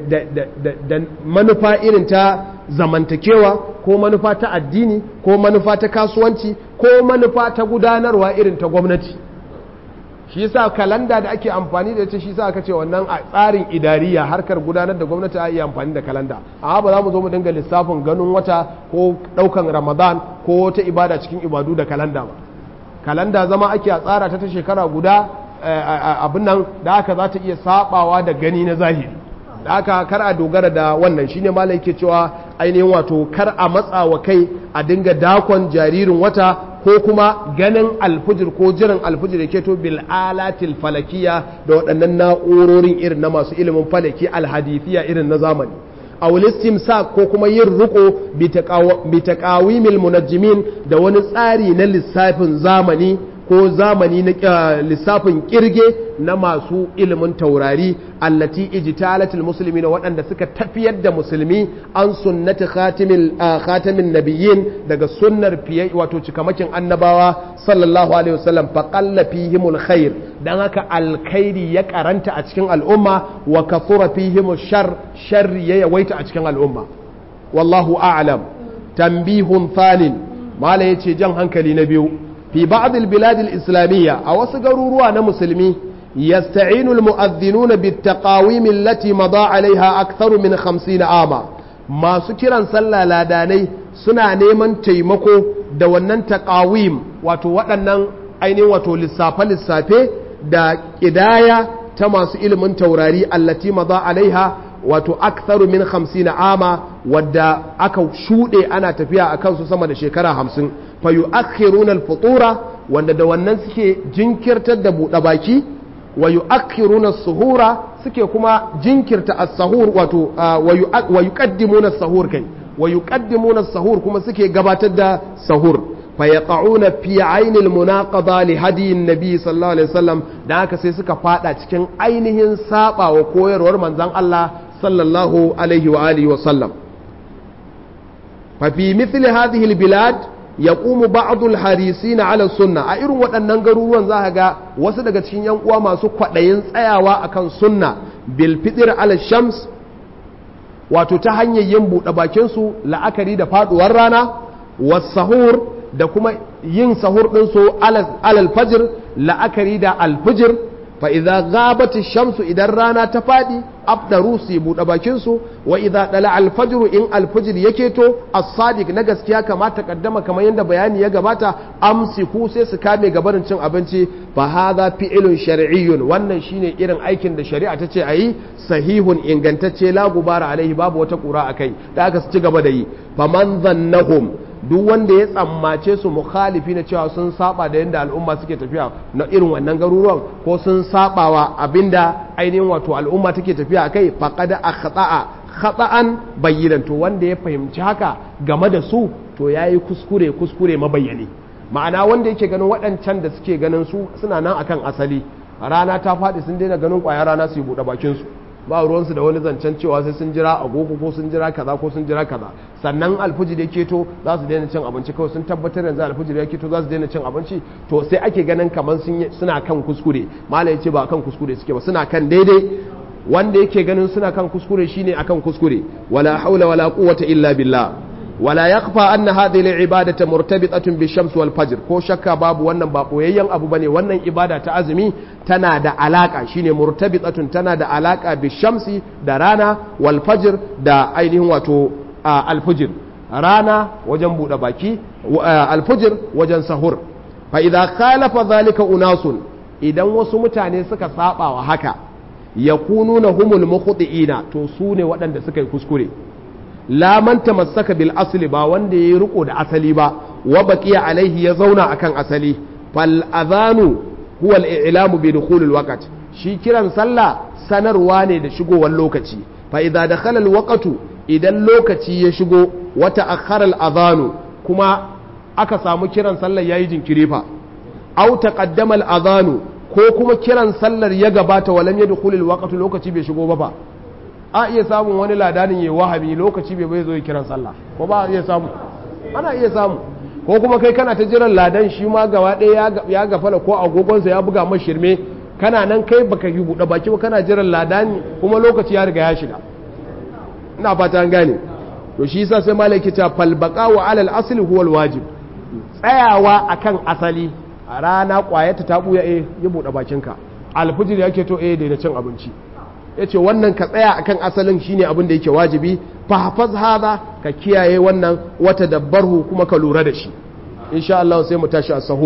da manufa irin ta zamantakewa ko manufa ta addini ko manufa ta kasuwanci ko manufa ta gudanarwa irin ta gwamnati shi yasa kalanda da ake amfani da ita shi yasa aka ce wannan a tsarin idariya harkar gudanar da gwamnati a iya amfani da kalanda amma ba za mu zo mu dinga lissafin ganin wata ko daukan ramadan ko wata ibada cikin ibadu da kalanda ba kalanda zama ake a tsara ta ta shekara guda abin nan da aka za ta iya sabawa da gani na zahiri da aka kar a dogara da wannan shine malai yake cewa ainihin wato kar a matsa wa kai a dinga dakon jaririn wata ko kuma ganin alfujir ko jiran alfujir da ke to bil alatil falakiya da waɗannan na'urorin irin na masu ilimin falaki alhadithiya irin na zamani a sa ko kuma yin riko bi taqawimil munajjimin da wani tsari na lissafin zamani ko zamani na lissafin kirge na masu ilimin taurari allati ijtalatil muslimina waɗanda suka tafiyar da musulmi an sunnati khatimil khatamin nabiyyin daga sunnar fiye wato cikamakin annabawa sallallahu alaihi wasallam fa qalla fihimul khair dan haka alkhairi ya karanta a cikin al'umma wa kathura fihimush shar sharri ya yawaita a cikin al'umma wallahu a'lam tambihun thanin mala yace jan hankali na biyu في بعض البلاد الإسلامية أو سقروا مسلمي يستعين المؤذنون بالتقاويم التي مضى عليها أكثر من خمسين عاما ما سكرا صلى لاداني سنا نيمان تيمكو دوانا تقاويم واتو واتنا ainihin wato lissafe-lissafe da ƙidaya ta masu ilimin taurari allati maza alaiha wato aktharu min 50 ama wadda aka shuɗe ana tafiya a kansu sama da shekara 50 fa yu'akhiruna al-futura wanda da wannan suke jinkirtar da buɗe baki wa yu'akhiruna as-suhura suke kuma jinkirta as-sahur wato wa yuqaddimuna as-sahur kai wa yuqaddimuna as-sahur kuma suke gabatar da sahur fa yaqa'una fi 'ainil munaqada li hadiyin nabi sallallahu alaihi wasallam da haka sai suka fada cikin ainihin saba wa koyarwar manzon Allah sallallahu alaihi wa alihi wa sallam fa fi mithli hadhihi al-bilad yaqumu ba'd al-harisin 'ala sunna a irin waɗannan garuruwan za ga wasu daga cikin yan uwa masu kwaɗayin tsayawa akan sunna bil fitr 'ala shams wato ta hanyar yin buɗe bakin su la'akari da faduwar rana was sahur da kuma yin sahur din su alal fajr la'akari da al-fajr fa idza ghabat ash-shamsu idan rana ta fadi afdaru su buɗe bakin su wa idza dala al-fajr in al-fajr yake to as-sadiq na gaskiya kamata kaddama kamar yadda bayani ya gabata amsiku sai su kame gabarin cin abinci fa hadha fi'lun shar'iyyun wannan shine irin aikin da shari'a ta ce ayi sahihun ingantacce la gubara alaihi babu wata kura akai da aka ci gaba da yi faman dhannahum duk wanda ya tsammace su mukhalifi na cewa sun saba da yadda al'umma suke tafiya na irin wannan garuruwan ko sun sabawa abinda ainihin wato al'umma take tafiya akai faqad akhta'a khata'an bayyinan to wanda ya fahimci haka game da su to yayi kuskure kuskure mabayyani ma'ana wanda yake ganin waɗancan da suke ganin su suna nan akan asali rana ta faɗi sun daina ganin ƙwayar rana su yi buɗe bakin su ba ruwansu da wani zancen cewa sai sun jira agogo ko sun jira kaza ko sun jira kaza sannan alfijir ya keto za su daina cin abinci kawai sun tabbatar yanzu alfijir ya keto za su daina cin abinci to sai ake ganin kamar suna kan kuskure malai ce ba kan kuskure suke ba suna kan daidai wanda yake ganin suna kan kuskure shine akan kuskure wala haula wala quwwata illa billah wala yakfa anna hadhihi al-ibadatu murtabitatun bi-shams wal-fajr ko shakka babu wannan ba koyayyen abu bane wannan ibada ta azumi tana da alaka shine murtabitatun tana da alaka bi-shamsi da rana wal-fajr da ainihin wato al-fajr rana wajen bude baki al-fajr wajen sahur fa idza khalafa dhalika unasun idan wasu mutane suka saba wa haka yakununa humul mukhti'ina to su ne waɗanda suka yi kuskure la man tamassaka bil asli ba wanda yayi riko da asali ba wa baqiya alaihi ya zauna akan asali fal adhanu huwa al i'lamu bi dukhul al waqt shi kiran sallah sanarwa ne da shigowar lokaci fa idza dakhala al waqtu idan lokaci ya shigo wa ta'akhkhara al adhanu kuma aka samu kiran sallar yayi jinkiri fa aw taqaddama al adhanu ko kuma kiran sallar ya gabata walam yadkhul al waqtu lokaci bai shigo ba fa a iya samun wani ladanin ya wahabi lokaci bai bai zo yi kiran sallah ko ba iya samu ana iya samu ko kuma kai kana ta jiran ladan shi ma gaba ɗaya ya gafala ko agogonsa ya buga mashi shirme kana nan kai baka yi buɗe baki ba kana jiran ladani kuma lokaci ya riga ya shiga ina fata an gane to shi yasa sai malaki ta falbaqa wa alal asli huwal wajib tsayawa akan asali a rana kwayata ta buya eh ya buɗe bakinka alfijir yake to eh da cin abinci ya ce wannan ka tsaya akan asalin shine abin da yake wajibi fahafaz hada ka kiyaye wannan wata dabbarhu kuma ka lura da shi insha Allah sai mu tashi a sahu